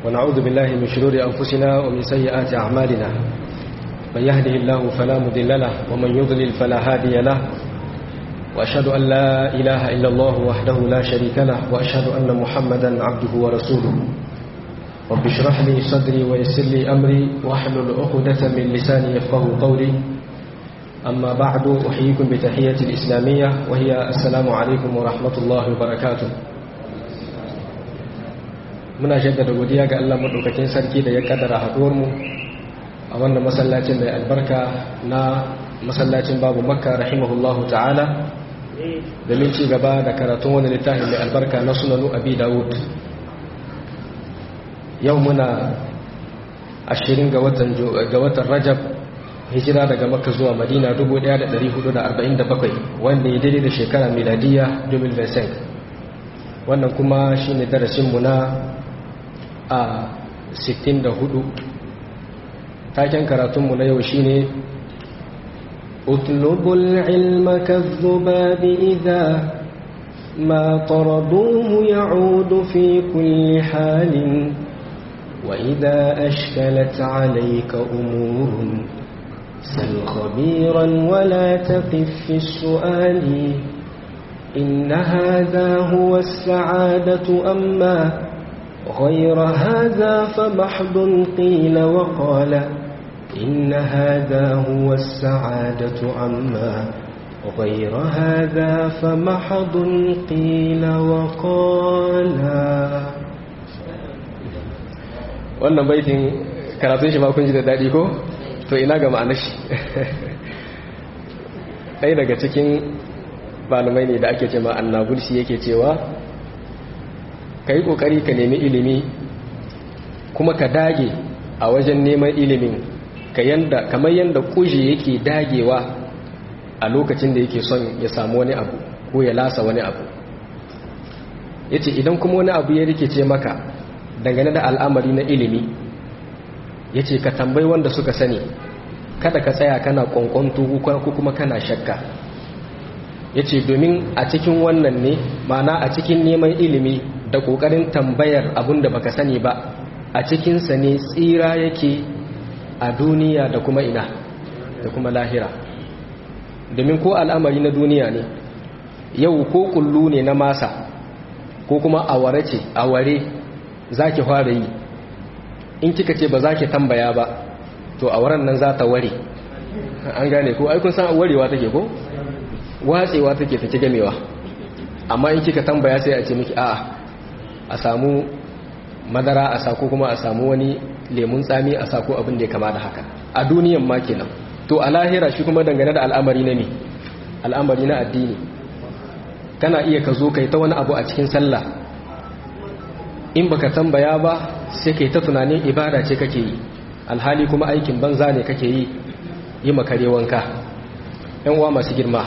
ونعوذ بالله من شرور أنفسنا ومن سيئات أعمالنا من يهده الله فلا مضل له ومن يضلل فلا هادي له وأشهد أن لا إله إلا الله وحده لا شريك له وأشهد أن محمدا عبده ورسوله رب اشرح لي صدري ويسر لي أمري واحلل عقدة من لساني يفقه قولي أما بعد أحييكم بتحية الإسلامية وهي السلام عليكم ورحمة الله وبركاته muna jaddada godiya ga Allah madaukakin sarki da ya kaddara haduwar mu a wannan masallacin mai albarka na masallacin babu makka rahimahullahu ta'ala domin ci gaba da karatun wani littafin mai albarka na sunanu abi dawud yau muna ashirin ga watan rajab hijira daga makka zuwa madina 1447 wanda ya daidai da shekara miladiya 2025 wannan kuma shine darasinmu na a 64 taken karatunmu na yau shine اطلبوا العلم كالذباب إذا ما طردوه يعود في كل حال وإذا أشكلت عليك أمور سل خبيرا ولا تقف في السؤال إن هذا هو السعادة أما غير هذا فمحض قيل وقال إن هذا هو السعادة أما غير هذا فمحض قيل وقال wannan baitin karatun shi ma kun ji da daɗi ko to ina ga ma'anar shi ɗaya daga cikin malamai ne da ake ce ma annabulsi yake cewa ka yi ƙoƙari ka nemi ilimi kuma ka dage a wajen neman ilimin kamar yadda kuji yake dagewa a lokacin da yake son ya samu wani abu ko ya lasa wani abu ya ce idan kuma wani abu ya rikice maka dangane da al'amari na ilimi ya ce ka tambayi wanda suka sani kada ka tsaya kana kwankwanto ko kuma kana shakka ya ce domin a cikin wannan ne mana a cikin neman ilimi da ƙoƙarin tambayar abin da baka sani ba a cikinsa ne tsira yake a duniya da kuma ina da kuma lahira domin ko al'amari na duniya ne yau ko kullu ne na masa ko kuma aware ce aware za ki fara yi in kika ce ba za ki tambaya ba to awaren nan za ta ware an gane ko aikun san warewa take ko watsewa take take gamewa amma in kika tambaya sai a ce miki a'a a samu madara a sako kuma a samu wani lemun tsami a sako abin da ya kama da haka a duniyan ma kenan to a lahira shi kuma dangane da al'amari na me al'amari na addini kana iya ka zo kai ta wani abu a cikin sallah in baka tambaya ba sai kai ta tunanin ibada ce kake yi alhali kuma aikin banza ne kake yi yi makare wanka yan uwa masu girma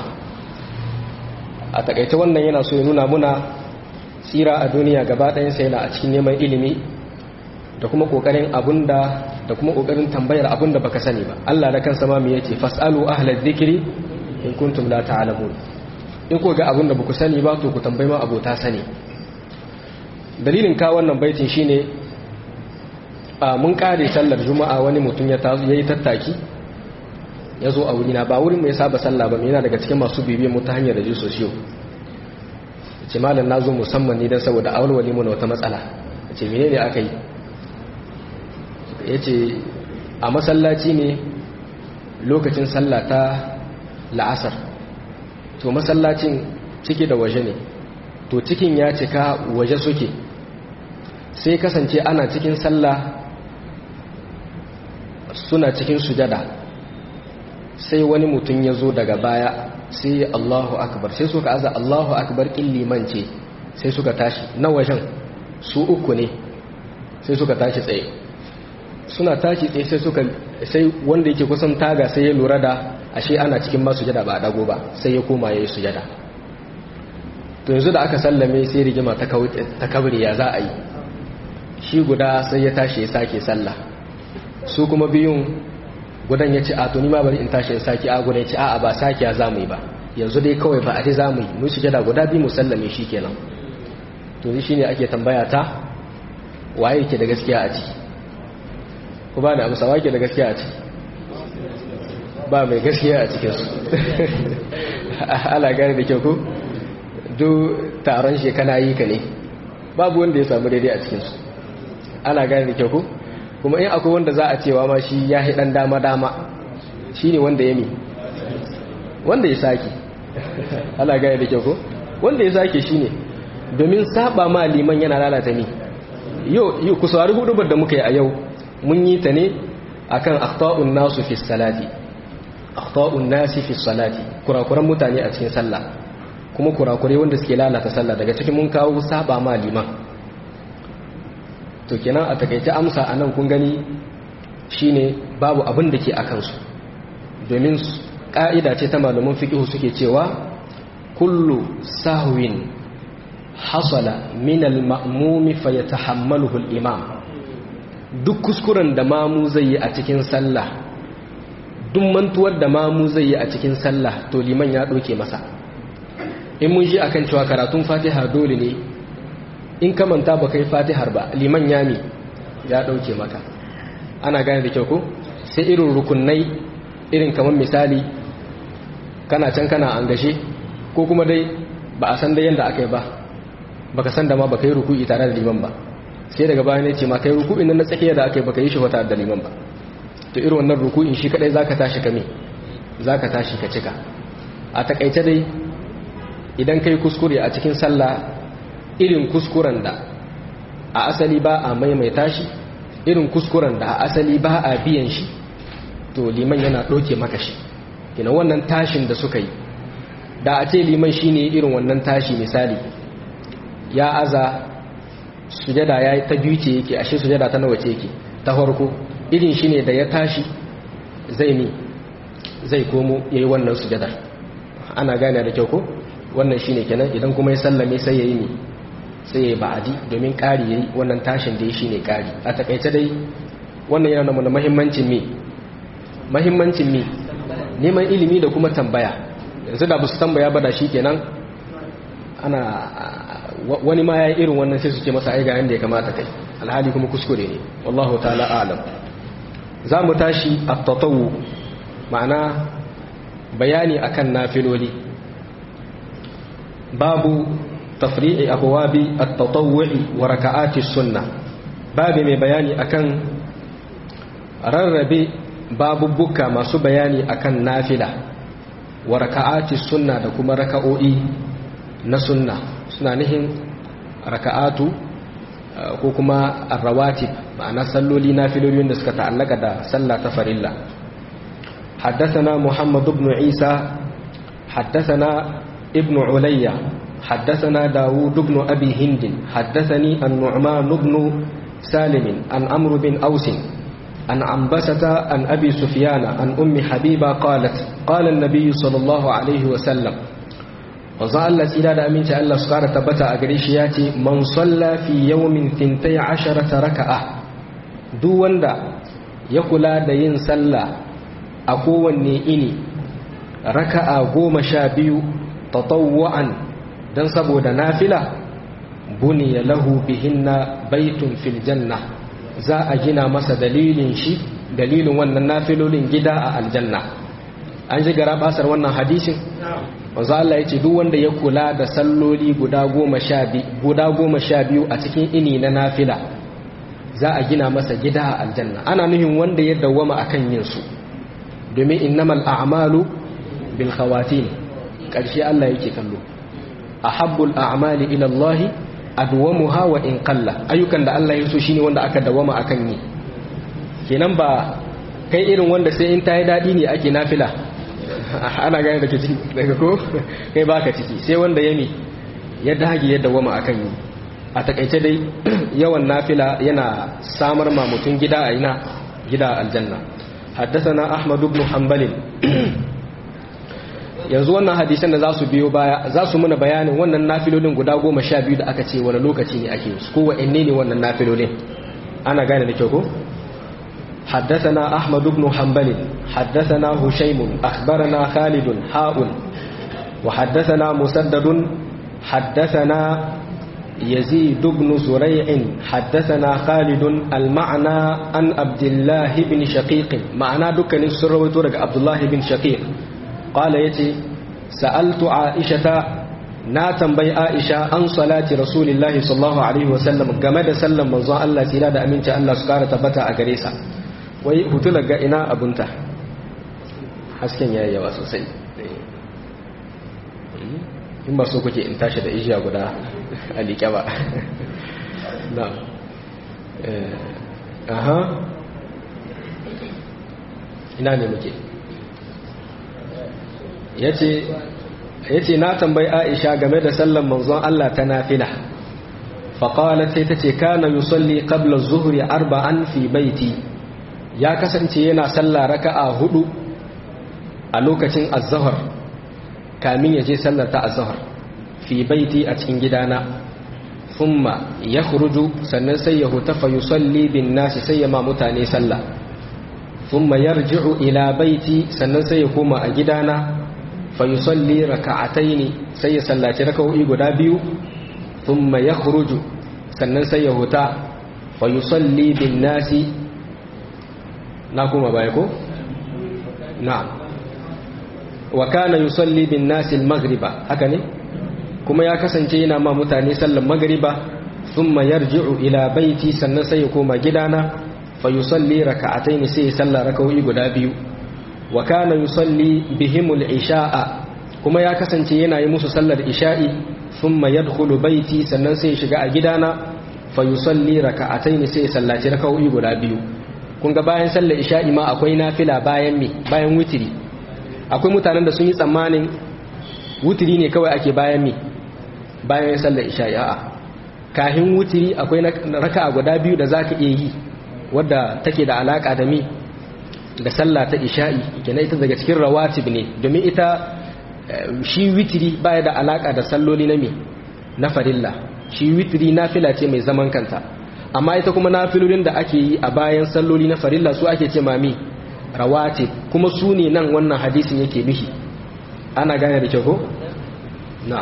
a takaice wannan yana so ya nuna muna tsira a duniya gaba ɗayansa yana a cikin neman ilimi da kuma ƙoƙarin abunda da kuma ƙoƙarin tambayar abunda baka sani ba Allah da kansa ma me yace fasalu ahlaz zikri in kuntum la ta'lamun in ko ga abunda baku sani ba to ku tambayi ma abota sani dalilin ka wannan baitin shine a mun kare sallar juma'a wani mutum ya tazo yayi tattaki ya zo a wurina ba wurin mai saba sallah ba yana daga cikin masu bibiyan mu ta hanyar rajiyo sosiyo ce malam na zo musamman ne don saboda awalwali mana wata matsala ce mene ne aka yi ya ce a masallaci ne lokacin sallah ta la'asar to masallacin ciki da waje ne to cikin ya cika waje suke sai kasance ana cikin sallah suna cikin sujada sai wani mutum ya zo daga baya sai Allahu akbar sai suka aza Allahu akbar liman ce sai suka tashi na wajen su uku ne sai suka tashi tsaye suna tashi tsaye sai suka sai wanda yake kusan taga sai ya lura da ashe ana cikin ma sujada ba a dago ba sai ya koma yayi sujada to yanzu da aka sallame sai rigima ta ta kabri ya za a yi shi guda sai ya tashi ya sake sallah su kuma biyun gudan ya ce a to ma bari in tashi in saki a gudan ya ce a'a ba saki ya zamu yi ba yanzu dai kawai ba a ji zamu yi mu sujada guda biyu mu sallame shi kenan to shi ne ake tambaya ta waye ke da gaskiya a ciki ku ba da amsa wake da gaskiya a ciki ba mai gaskiya a cikinsu ala gane da kyau ku duk taron shekana yi ka ne babu wanda ya samu daidai a cikinsu ana gane da kyau ku kuma in akwai wanda za a cewa ma shi ya dan dama-dama shi ne wanda ya mi wanda ya sake ana gane da kyau ku wanda ya sake shi ne domin saba ma liman yana lalata mi yau ku saurari hudubar da muka yi a yau mun yi ta ne akan akhta'un nasu fi salati akhta'un nasi fi salati kurakuran mutane a cikin sallah kuma kurakure wanda suke lalata sallah daga cikin mun kawo saba ma liman to kenan a takaice amsa anan kun gani shine babu abin da ke akan su domin ka'ida ce ta malaman fiqh suke cewa kullu sahwin hasala min al-ma'mumi fayatahammaluhu al-imam duk kuskuren da mamu zai yi a cikin sallah duk mantuwar da mamu zai yi a cikin sallah to liman ya ɗauke masa in mun ji akan cewa karatun fatiha dole ne in ka manta ba kai fatihar ba liman ya mi ya ɗauke maka ana gane da kyau ko sai irin rukunai irin kamar misali kana can kana an gashe ko kuma dai ba a san da yadda aka yi ba baka san da ma baka yi ruku'i tare da liman ba sai daga bayan ya ce ma kai ruku'in nan na tsakiya da aka yi baka yi shi wata da liman ba to irin wannan ruku'in shi kadai zaka tashi kame zaka tashi ka cika a takaice dai idan kai kuskure a cikin sallah irin kuskuren da a asali ba a maimaita shi irin kuskuren da a asali ba a biyan shi to liman yana doke maka shi kina wannan tashin da suka yi da a ce liman shine irin wannan tashi misali ya aza sujada ya ta biyu ce yake ashe sujada ta nawa ce yake ta farko irin shi ne da ya tashi zai ni zai komo ya yi wannan sujadar ana gane da kyau ko wannan shi ne kenan idan kuma ya sallame sai ya yi ni sai ya yi ba'adi domin ƙari ya yi wannan tashin da ya shi ne ƙari a takaice dai wannan yana nuna mahimmancin mi mahimmancin mi neman ilimi da kuma tambaya yanzu da ba su tambaya ba da shi kenan ana wani ma ya yi irin wannan sai su ce masa aiga yadda ya kamata kai alhali kuma kuskure ne wallahu ta'ala alam za mu tashi a tatawu ma'ana bayani akan nafiloli babu tafri'i abuwabi at-tatawwu'i wa raka'ati sunna babu mai bayani akan rarrabe babubbuka masu bayani akan nafila wa raka'ati sunna da kuma raka'o'i na sunna suna nihin raka'atu ko kuma arrawatib ma'ana salloli na filolin da suka ta'allaka da sallah ta farilla حدثنا محمد بن عيسى حدثنا ابن عليا حدثنا داود بن أبي هند حدثني النعمان بن سالم عن أمر بن أوس عن عنبسة عن أبي سفيان عن أم حبيبة قالت قال النبي صلى الله عليه وسلم wanzu Allah tsira da aminci Allah su kara tabbata a gare shi ya ce man salla fi yawmin tintai asharata raka'a duk wanda ya kula da yin sallah a kowanne ini raka'a goma sha biyu tatawwa'an don saboda nafila buniya lahu bihinna baitun fil janna za a gina masa dalilin shi dalilin wannan nafilolin gida a aljanna an ji gara basar wannan hadisin wanzu Allah ya ce duk wanda ya kula da salloli guda goma sha biyu a cikin ini na nafila za a gina masa gida a aljanna ana nuhin wanda ya dawwama akan yin su domin innamal a'malu bil khawatim karshe Allah yake kallo ahabbul a'mali ila Allah adwamuha wa in qalla ayyukan da Allah ya so shine wanda aka dawwama akan yi kenan ba kai irin wanda sai in tayi dadi ne ake nafila ana gane da ke ciki daga ko kai baka ciki sai wanda ya mi ya dage ya dawama akan yi a takaice dai yawan nafila yana samar ma mutum gida a ina gida aljanna haddathana ahmad ibn hanbal yanzu wannan hadisan da za su biyo baya za su muna bayanin wannan nafilolin guda goma sha biyu da aka ce wani lokaci ne ake su ko wa'anne ne wannan nafilolin ana gane da kyau ko حدثنا أحمد بن حنبل حدثنا هشيم أخبرنا خالد حاء وحدثنا مسدد حدثنا يزيد بن زريع حدثنا خالد المعنى عن عبد الله بن شقيق معنى دكان السروي تورك عبد الله بن شقيق قال يتي سألت عائشة na tambayi Aisha an salati Rasulullahi sallallahu alaihi wasallam game da sallan manzon Allah tsira da aminci Allah su kara tabbata a gare sa wai hutula ga ina abunta hasken yayi yawa sosai in ba so kuke in tashi da ijiya guda a liƙe ba na aha ina ne muke ya ce na tambayi aisha game da sallan manzon Allah ta nafila faƙawalar sai ta ce kana yusalli qabla zuhri arba'an fi baiti ya kasance yana salla raka'a hudu a lokacin azahar kamin ya je sallar ta azahar fi baiti a cikin gidana thumma ya khuruju sannan sai ya hutafa yusalli bin nasi sai ya ma mutane sallah thumma yarji'u ila baiti sannan sai ya koma a gidana fa yusalli raka'ataini sai ya sallaci raka'o'i guda biyu thumma ya khuruju sannan sai ya huta fa yusalli bin nasi na kuma baya ko na'am wa kana yusalli bin nasi al-maghriba haka ne kuma ya kasance yana ma mutane sallan maghriba thumma yarji'u ila baiti sannan sai ya koma gidana fa yusalli raka'atayn sai ya salla raka'o'i guda biyu wa kana yusalli bihimul isha'a kuma ya kasance yana yi musu sallar isha'i thumma yadkhulu baiti sannan sai ya shiga a gidana fa yusalli raka'atayn sai ya sallaci raka'o'i guda biyu kun ga bayan sallar isha'i ma akwai nafila bayan me bayan witiri akwai mutanen da sun yi tsammanin wutiri ne kawai ake bayan mi bayan sallar isha'i a'a kahin wutiri akwai raka'a guda biyu da zaka iya yi wadda take da alaka da mi da sallah ta isha'i kenan ita daga cikin rawatib ne domin ita shi witiri baya da alaka da salloli na mi na farilla shi witiri nafila ce mai zaman kanta amma ita kuma nafilolin da ake yi a bayan salloli na farilla su ake ce mami rawatib kuma su ne nan wannan hadisin yake bihi ana gane da kyau na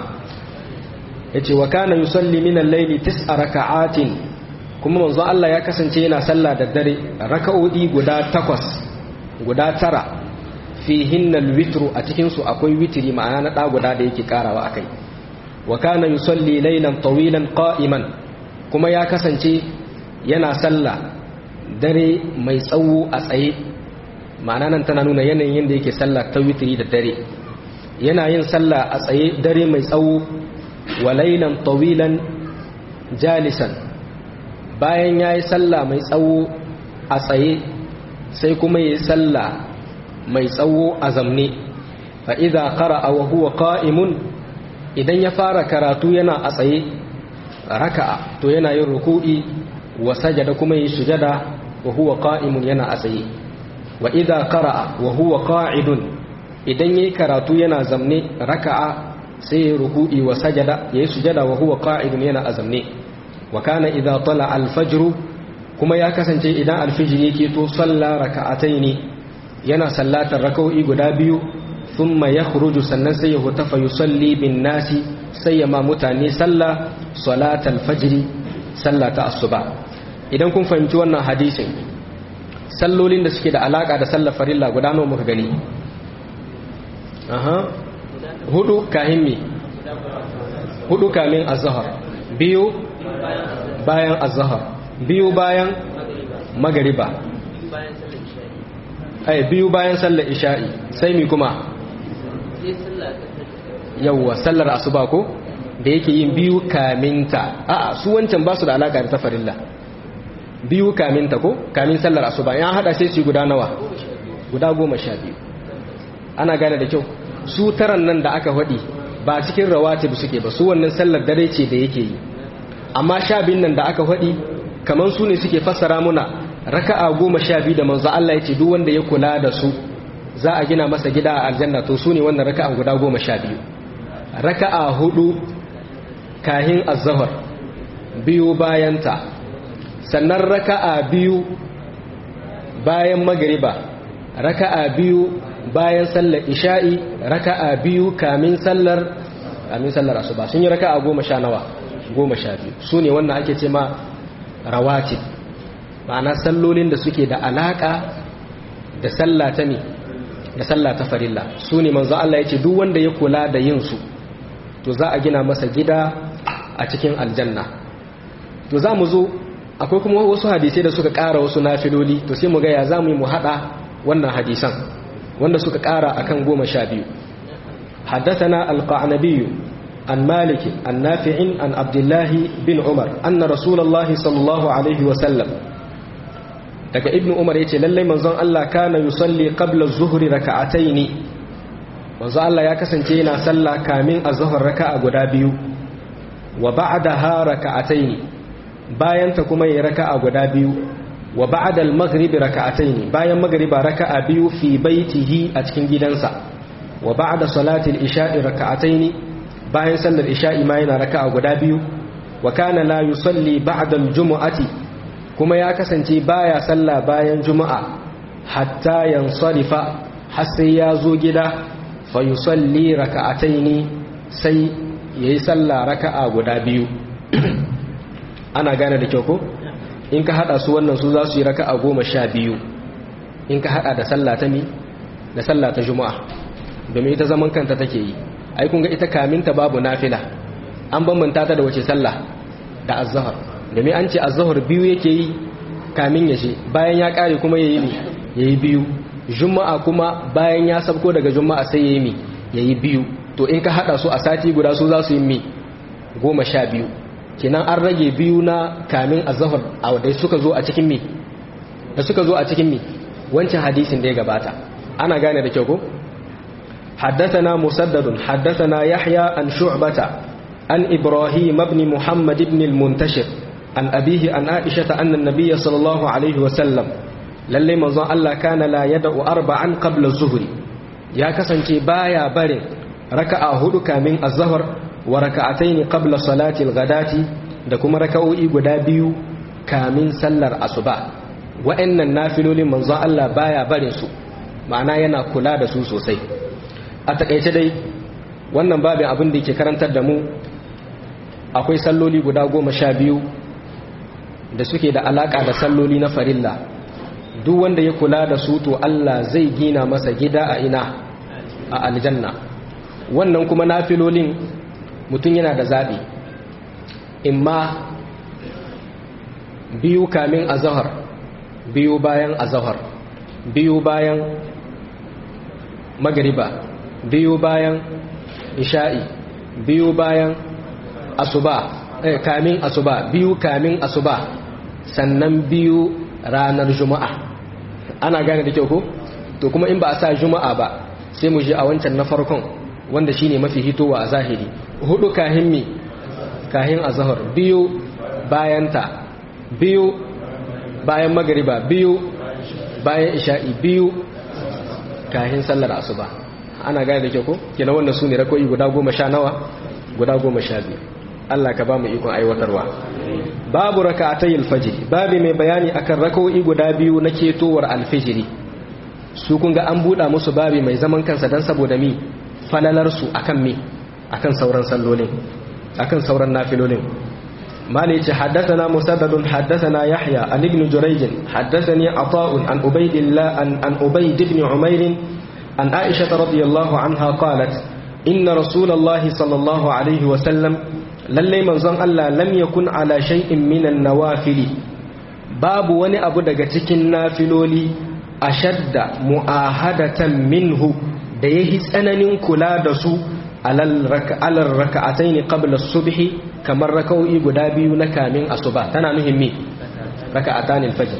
yace wa kana yusalli min al-layli tis'a raka'atin kuma manzo Allah ya kasance yana sallah da dare raka'o'i guda takwas guda tara fihinna al-witru a cikin su akwai witri ma'ana na da guda da yake karawa akai wa kana yusalli laylan tawilan qa'iman kuma ya kasance yana sallah dare mai tsawo a tsaye ma'ana nan tana nuna yanayin yadda yake sallah ta witiri da dare yana yin sallah a tsaye dare mai tsawo wa lailan tawilan jalisan bayan ya yi sallah mai tsawo a tsaye sai kuma ya yi sallah mai tsawo a zamne fa idza qara'a wa huwa qa'imun idan ya fara karatu yana a tsaye raka'a to yana yin ruku'i wa sajada kuma yi sujada wa huwa qa'imun yana a tsaye wa idza qara'a wa huwa qa'idun idan yayi karatu yana zamne raka'a sai ya ruku'i wa sajada yayi sujada wa huwa qa'idun yana azamne wa kana idza tala al-fajr kuma ya kasance idan al-fajr yake to salla raka'ataini yana sallatar raka'o'i guda biyu thumma yakhruju sannan sai ya hutafa yusalli bin nasi sai ya ma mutane salla salatal fajr sallata asuba idan kun fahimci wannan hadisin sallolin da suke da alaka da sallar farilla guda nawa muka gani aha hudu kahin mi hudu kamin azhar biyu bayan azhar biyu bayan magariba ai biyu bayan sallar isha'i sai mi kuma yawwa sallar asuba ko da yake yin biyu kaminta a'a su wancan ba su da alaka da ta farilla biyu kaminta ko kamin sallar asuba ya hada sai su guda nawa guda goma sha biyu ana gane da kyau su taran nan da aka faɗi ba cikin rawatib suke ba su wannan sallar dare ce da yake yi amma sha biyun nan da aka faɗi kamar su ne suke fassara muna raka'a goma sha biyu da manzo Allah ya ce duk wanda ya kula da su za a gina masa gida a aljanna to su ne wannan raka'a guda goma sha biyu raka'a hudu kahin azzahar biyu bayanta sannan raka'a biyu bayan magriba raka'a biyu bayan sallar isha'i raka'a biyu kamin sallar kamin sallar asuba sun yi raka'a goma sha nawa goma sha biyu su ne wannan ake ce ma rawatib ma'ana sallolin da suke da alaƙa da sallah ta ne da sallah ta farilla su ne manzo Allah ya ce duk wanda ya kula da yin su to za a gina masa gida a cikin aljanna to za mu zo akwai kuma wasu hadisai da suka ƙara wasu nafiloli to sai mu ga ya za mu yi mu haɗa wannan hadisan wanda suka ƙara akan goma sha biyu حدثنا القعنبي عن مالك عن نافع عن عبد الله بن عمر أن رسول الله صلى الله عليه وسلم daga ibn umar yace lallai manzon Allah kana yusalli qabla az-zuhri raka'atayn manzon Allah ya kasance yana sallah kamin az-zuhr raka'a guda biyu wa ba'daha raka'atayn bayan ta kuma yayi raka'a guda biyu wa ba'da al-maghrib raka'atayn bayan maghriba raka'a biyu fi baitihi a cikin gidansa wa ba'da salati al-isha'i raka'atayn bayan sallar isha'i ma yana raka'a guda biyu wa kana la yusalli ba'da al-jumu'ati kuma ya kasance baya sallah bayan juma'a hatta yansarifa har sai ya zo gida fa yusalli raka'ataini sai yayi sallah raka'a guda biyu ana gane da kyau ko in ka hada su wannan su za su yi raka'a goma sha biyu in ka hada da sallah ta mi da sallah ta juma'a domin ita zaman kanta take yi ai kun ga ita kaminta babu nafila an bambanta ta da wace sallah da azhar domin an ce azhar biyu yake yi kamin ya ce bayan ya kare kuma yayi mi yayi biyu juma'a kuma bayan ya sabko daga juma'a sai yayi mi yayi biyu to in ka hada su a sati guda su za su yi mi goma sha biyu kenan an rage biyu na kamin azhar a da suka zo a cikin mi da suka zo a cikin mi wancan hadisin da ya gabata ana gane da kyau ko حدثنا مسدد حدثنا يحيى عن شعبة عن إبراهيم بن محمد بن المنتشر عن أبيه عن عائشة أن النبي صلى الله عليه وسلم للي منظر الله كان لا يدع أربعا قبل الظهر يا كسنتي بايا برين ركع هدك من الظهر وركعتين قبل صلاة الغداة دكما ركعوا guda biyu kamin sallar asuba wa'annan nafilolin manzon Allah baya barin su ma'ana yana kula da su sosai a takaice dai wannan babin abin da yake karantar da mu akwai salloli guda goma sha biyu da suke da alaka da salloli na farilla duk wanda ya kula da su to Allah zai gina masa gida a ina a aljanna wannan kuma nafilolin mutum yana da zaɓi imma biyu kamin azahar biyu bayan azahar biyu bayan magariba biyu bayan isha'i biyu bayan asuba eh, kamin asuba biyu kamin asuba sannan biyu ranar juma'a ana gane da kyau ko to kuma in ba a sa juma'a ba sai mu je a wancan na farkon wanda shine mafi hitowa a zahiri hudu kahin mi kahin azhar biyu bayan ta biyu bayan magariba biyu bayan isha'i biyu kahin sallar asuba ana gane da kyau ko kenan wannan sune rakoyi guda goma sha nawa guda goma sha biyu Allah ka ba mu ikon aiwatarwa babu raka'atay alfajr babu mai bayani akan rakoyi guda biyu na ketowar alfijiri su kun ga an buɗa musu babi mai zaman kansa dan saboda mi falalar su akan mi akan sauran sallolin akan sauran nafilolin mali ce haddathana musaddadun haddathana yahya an ibn jurayj haddathani ata'un an ubaydillah an an ubayd ibn umayr an aisha radiyallahu anha qalat inna rasulullahi sallallahu alaihi wa sallam lalle manzon Allah lam yakun ala shay'in minan nawafili babu wani abu daga cikin nafiloli ashadda mu'ahadatan minhu da yahi tsananin kula da su alal raka'ataini qabla subhi kamar raka'o'i guda biyu na kamin asuba tana nuhin me raka'atan al-fajr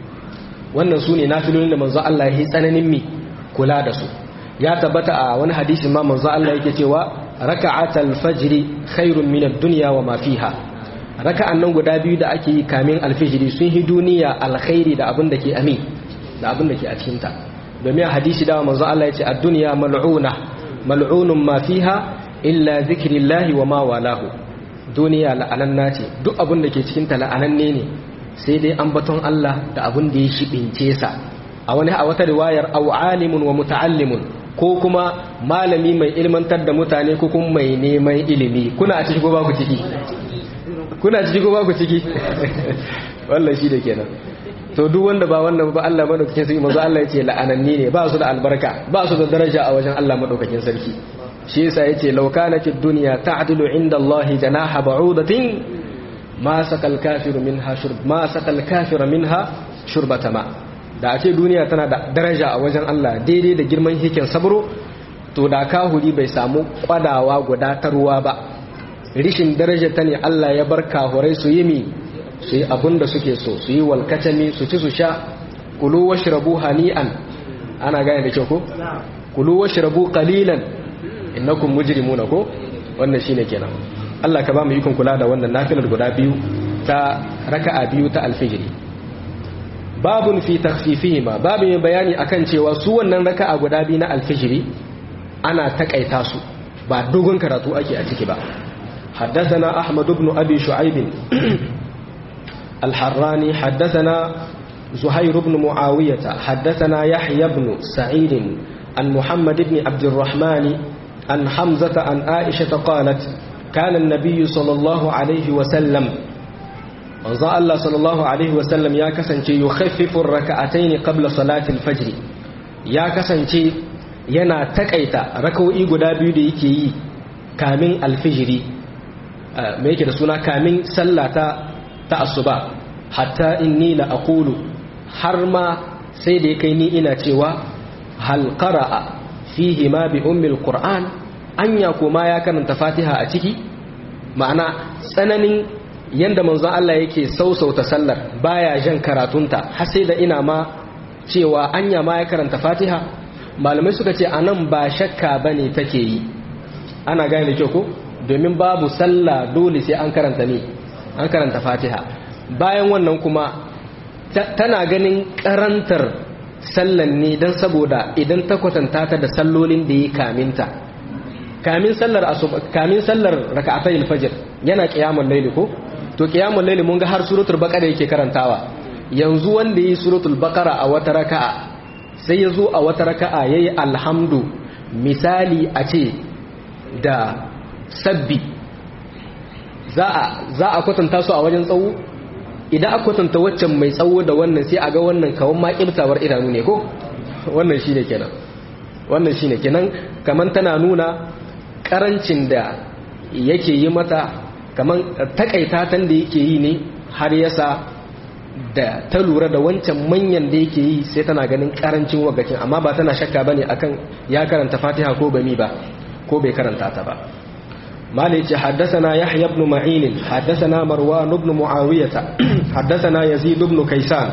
wannan sune nafilolin da manzo Allah yahi tsananin me kula da su ya tabbata a wani hadisi ma manzo Allah yake cewa raka'atal fajr khairun min ad-dunya wa ma fiha raka'an nan guda biyu da ake yi kamin al-fajr sun hi duniya alkhairi da abin da ke amin da abin da ke a cikinta domin a hadisi dawa manzo Allah ya ce a duniya mal'una mal'unun ma fiha illa zikrillahi wa ma walahu duniya la'ananna ce duk abin da ke cikinta la'ananne ne sai dai ambaton Allah da abin da ya shibince sa a wani a wata riwayar aw alimun wa muta'allimun ko kuma malami mai ilmantar da mutane ko kuma mai neman ilimi kuna a ciki ko ba ku ciki kuna ciki ko ba ku ciki wannan shi da kenan to duk wanda ba wannan ba Allah madaukakin sarki manzo Allah yace la'ananni ne ba su da albarka ba su da daraja a wajen Allah madaukakin sarki shi yasa yace law kanatid dunya ta'dilu inda Allah janaha ba'udatin ma sakal kafiru minha shurb ma sakal kafiru minha shurbata ma da a ce duniya tana da daraja a wajen Allah daidai da girman hikin sabro to da kahuri bai samu kwadawa gudatarwa ba rishin daraja ta ne Allah ya bar kahurai su yi mi su yi abin da suke so su yi walkacami su ci su sha kulu washrabu hani'an ana gane da kyau ko kulu washrabu qalilan innakum mujrimuna ko wannan shine kenan Allah ka ba mu ikon kula da wannan nafilar guda biyu ta raka'a biyu ta alfijiri babun fi takhfifihima babu mai bayani akan cewa su wannan raka'a guda biyu na alfijiri ana takaita su ba dogon karatu ake a ciki ba حدثنا أحمد بن أبي شعيب الحراني حدثنا زهير بن معاوية حدثنا يحيى بن سعيد عن محمد بن عبد الرحمن عن حمزة عن عائشة قالت كان النبي صلى الله عليه وسلم manzon Allah sallallahu alaihi wasallam ya kasance yukhaffifu raka'atayn qabla salati al-fajr ya kasance yana takaita raka'o'i guda biyu da yake yi kamin alfijiri me yake da suna kamin sallata ta asuba hatta inni la aqulu har ma sai da kai ni ina cewa hal qara'a fihi ma bi ummi al-qur'an anya kuma ya karanta fatiha a ciki ma'ana tsananin yanda manzon Allah yake sausauta sallar baya jan karatunta har sai da ina ma cewa anya ma ya karanta Fatiha malamai suka ce anan ba shakka bane take yi ana gane da kyau ko domin babu sallah dole sai an karanta ne an karanta Fatiha bayan wannan kuma tana ganin karantar sallan ne dan saboda idan ta kwatanta ta da sallolin da yi kaminta kamin sallar asuba kamin sallar raka'atayil fajr yana qiyamul layli ko to qiyamul layli mun ga har suratul baqara yake karantawa yanzu wanda yi suratul baqara a wata raka'a sai yazo a wata raka'a yayi alhamdu misali a ce da sabbi za a za a kwatanta su a wajen tsawo idan aka kwatanta waccan mai tsawo da wannan sai a ga wannan kawan ma kibtawar idanu ne ko wannan shine kenan wannan shine kenan kaman tana nuna karancin da yake yi mata kaman takaita tan da yake yi ne har yasa da ta lura da wancan manyan da yake yi sai tana ganin karancin wagacin amma ba tana shakka bane akan ya karanta Fatiha ko bami ba ko bai karanta ta ba مالك حدثنا يحيى بن معين حدثنا مروان بن معاوية حدثنا يزيد بن كيسان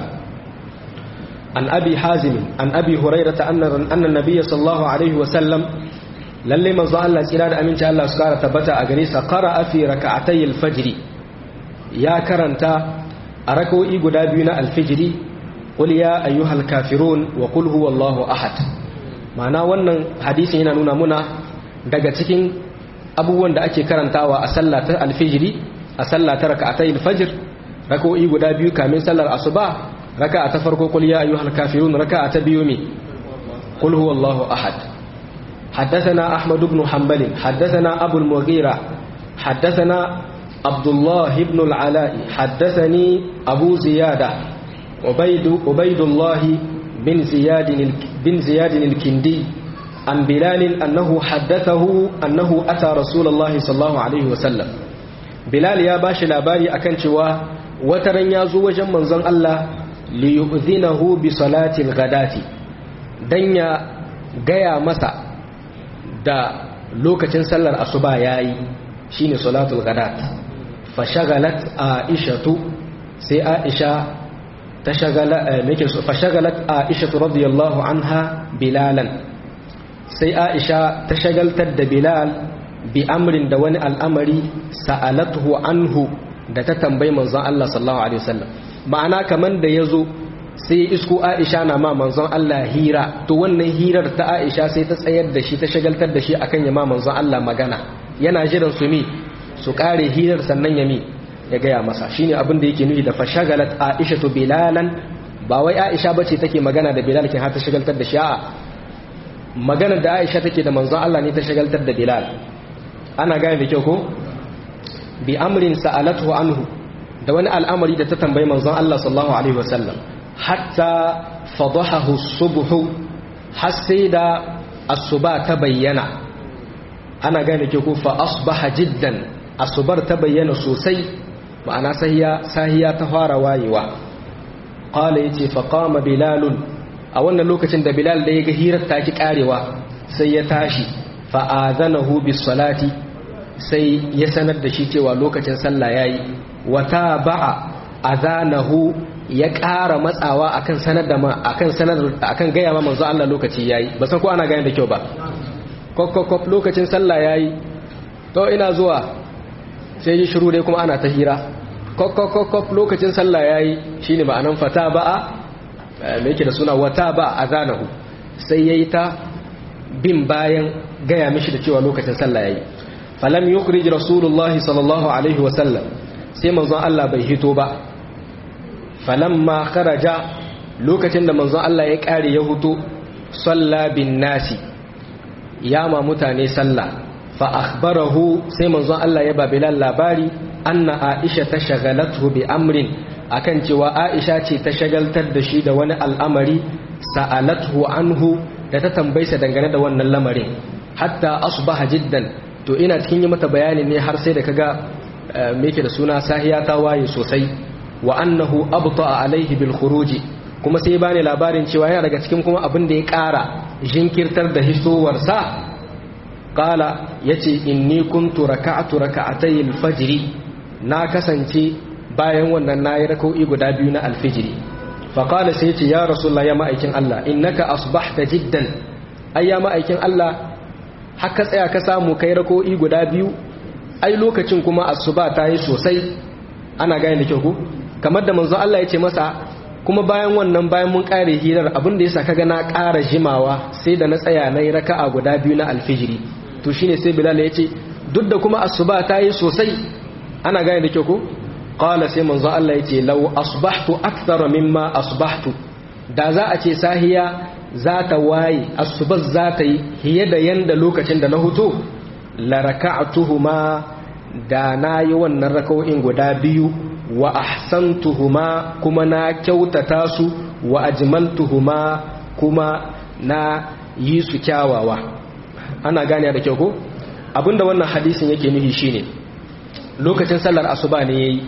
عن أبي حازم عن أبي هريرة أن أن النبي صلى الله عليه وسلم lalle manzo Allah tsira da aminci Allah su kara tabbata a gare sa qara'a fi raka'atay al-fajr ya karanta a rak'o'i guda biyu na al-fajr qul ya ayyuhal kafirun wa qul huwallahu ahad ma'ana wannan hadisin yana nuna muna daga cikin abubuwan da ake karantawa a sallah ta al-fajr a sallah ta raka'atay al-fajr rak'o'i guda biyu kamin sallar asuba raka'a ta farko qul ya ayyuhal kafirun raka'a ta biyu mi qul huwallahu ahad حدثنا أحمد بن حنبل حدثنا أبو المغيرة حدثنا عبد الله بن العلاء حدثني أبو زيادة عبيد عبيد الله بن زياد بن زياد الكندي عن بلال أنه حدثه أنه أتى رسول الله صلى الله عليه وسلم بلال يا باش لاباري أكن شوا وترن يازو وجن منزن الله ليؤذنه بصلاة الغداة دنيا gaya masa da lokacin sallar asuba yayi shine salatul ghadat fa shagalat aishatu sai aisha ta shagala nake so fa shagalat aisha radiyallahu anha bilalan sai aisha ta shagaltar da bilal bi amrin da wani al'amari sa'alatuhu anhu da ta tambayi manzon Allah sallallahu alaihi wasallam ma'ana kaman da yazo sai isko Aisha na ma manzon Allah hira to wannan hirar ta Aisha sai ta tsayar da shi ta shagaltar da shi akan ya ma manzon Allah magana yana jiran su mi su kare hirar sannan ya mi ya gaya masa shine abin da yake nufi da fashagalat Aisha to bilalan ba wai Aisha bace take magana da Bilal kin har ta shagaltar da shi a'a maganar da Aisha take da manzon Allah ne ta shagaltar da Bilal ana gane da kyau ko bi amrin sa'alatu anhu da wani al'amari da ta tambayi manzon Allah sallallahu alaihi wasallam hatta fadahahu subhu har sai da asuba ta bayyana ana gane ke ku fa asbaha jiddan asubar ta bayyana sosai ma'ana sahiya sahiya ta fara wayewa qala yace fa qama bilalun a wannan lokacin da bilal da yaga hirar ta ki karewa sai ya tashi fa azanahu bis salati sai ya sanar da shi cewa lokacin sallah yayi wata ba'a azanahu ya ƙara matsawa akan sanar da akan sanar akan gaya ma manzo Allah lokaci yayi ba san ko ana gane da kyau ba kokkokop lokacin sallah yayi to ina zuwa sai yi shiru dai kuma ana ta hira kokkokop lokacin sallah yayi shine ma'anan fata ba'a me yake da suna wata ba azanahu sai yayi ta bin bayan gaya mishi da cewa lokacin sallah yayi falam yukhrij rasulullahi sallallahu alaihi wa sallam sai manzon Allah bai hito ba falamma kharaja lokacin da manzon Allah ya kare ya huto salla bin nasi ya ma mutane sallah fa akhbarahu sai manzon Allah ya ba Bilal labari anna Aisha ta shagalathu bi amrin akan cewa Aisha ce ta shagaltar da shi da wani al'amari sa'alathu anhu da ta tambaysa dangane da wannan lamarin hatta asbaha jiddan to ina cikin yi mata bayani ne har sai da kaga me yake da suna sahiya ta waye sosai wa annahu abta alaihi bil khuruji kuma sai bani labarin cewa yana daga cikin kuma abin da ya ƙara jinkirtar da hisowar sa qala yace inni kuntu raka'tu raka'atay al fajr na kasance bayan wannan nayi rak'o'i guda biyu na al fajr fa qala sai yace ya rasulullah ya ma'aikin Allah innaka asbahta jiddan ai ya ma'aikin Allah haka tsaya ka samu kai rak'o'i guda biyu ai lokacin kuma asuba ta yi sosai ana gane da kyau ko kamar da manzo Allah ya ce masa kuma bayan wannan bayan mun kare hirar abin da yasa kaga na ƙara jimawa sai da na tsaya na yi raka'a guda biyu na alfijiri to shine sai Bilal ya ce duk da kuma asuba ta yi sosai ana gane da kyau ko qala sai manzo Allah ya ce law asbahtu akthara mimma asbahtu da za a ce sahiya za ta waye asubar za ta yi hiye da yanda lokacin da na huto la raka'atuhuma da na yi wannan raka'o'in guda biyu wa ahsantuhuma kuma na kyautata su wa ajmaltuhuma kuma na yi su kyawawa ana gane da kyau ko abinda wannan hadisin yake nufi shine lokacin sallar asuba ne yayi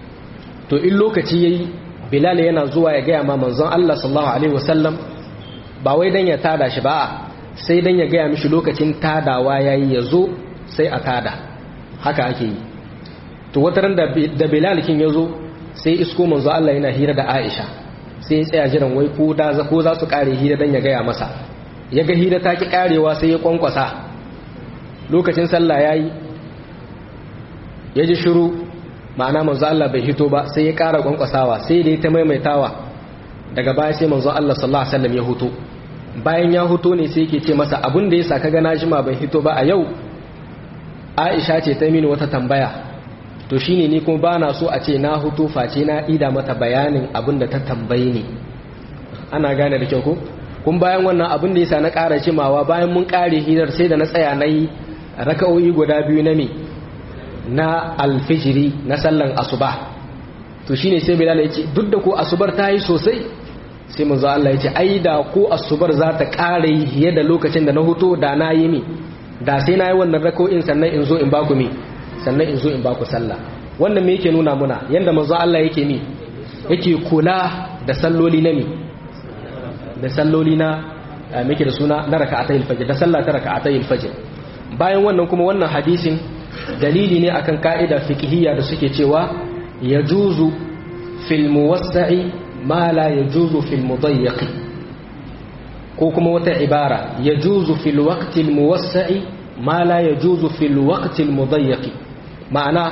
to in lokaci yayi bilal yana zuwa ya gaya ma manzon Allah sallallahu alaihi wasallam ba wai dan ya tada shi ba sai dan ya gaya mishi lokacin tadawa yayi yazo sai a tada haka ake yi to wata ran da bilal kin yazo sai isko manzo Allah yana hira da Aisha sai ya tsaya jiran wai ko da ko za su kare hira dan ya gaya masa ya ga hira ta ki karewa sai ya kwankwasa lokacin sallah yayi ya ji shiru ma'ana manzo Allah bai hito ba sai ya kara kwankwasawa sai da ya ta maimaitawa daga baya sai manzo Allah sallallahu alaihi wasallam ya huto bayan ya huto ne sai yake ce masa abin da yasa kaga na jima ban hito ba a yau Aisha ce ta mini wata tambaya to shine ni kuma bana so a ce na hutu face na ida mata bayanin abin da ta tambaye ni ana gane da kyau ko kun bayan wannan abin da yasa na ƙara jimawa bayan mun ƙare hirar sai da na tsaya na yi raka'o'i guda biyu na me na alfijiri na sallan asuba to shine sai bilal ya ce duk da ko asubar ta yi sosai sai manzo Allah ya ce ai da ko asubar za ta ƙara yi fiye da lokacin da na huto da na yi mi da sai na yi wannan raka'o'in sannan in zo in baku mi sannan in zo in baku sallah wannan me yake nuna muna yanda manzo Allah yake mi yake kula da salloli na mi da salloli na muke da suna na raka'atayil fajr da sallah ta raka'atayil fajr bayan wannan kuma wannan hadisin dalili ne akan ka'ida fiqhiyya da suke cewa yajuzu fil muwassa'i ma la yajuzu fil mudayyiq ko kuma wata ibara yajuzu fil waqtil muwassa'i ma la yajuzu fil waqtil mudayyiq ma'ana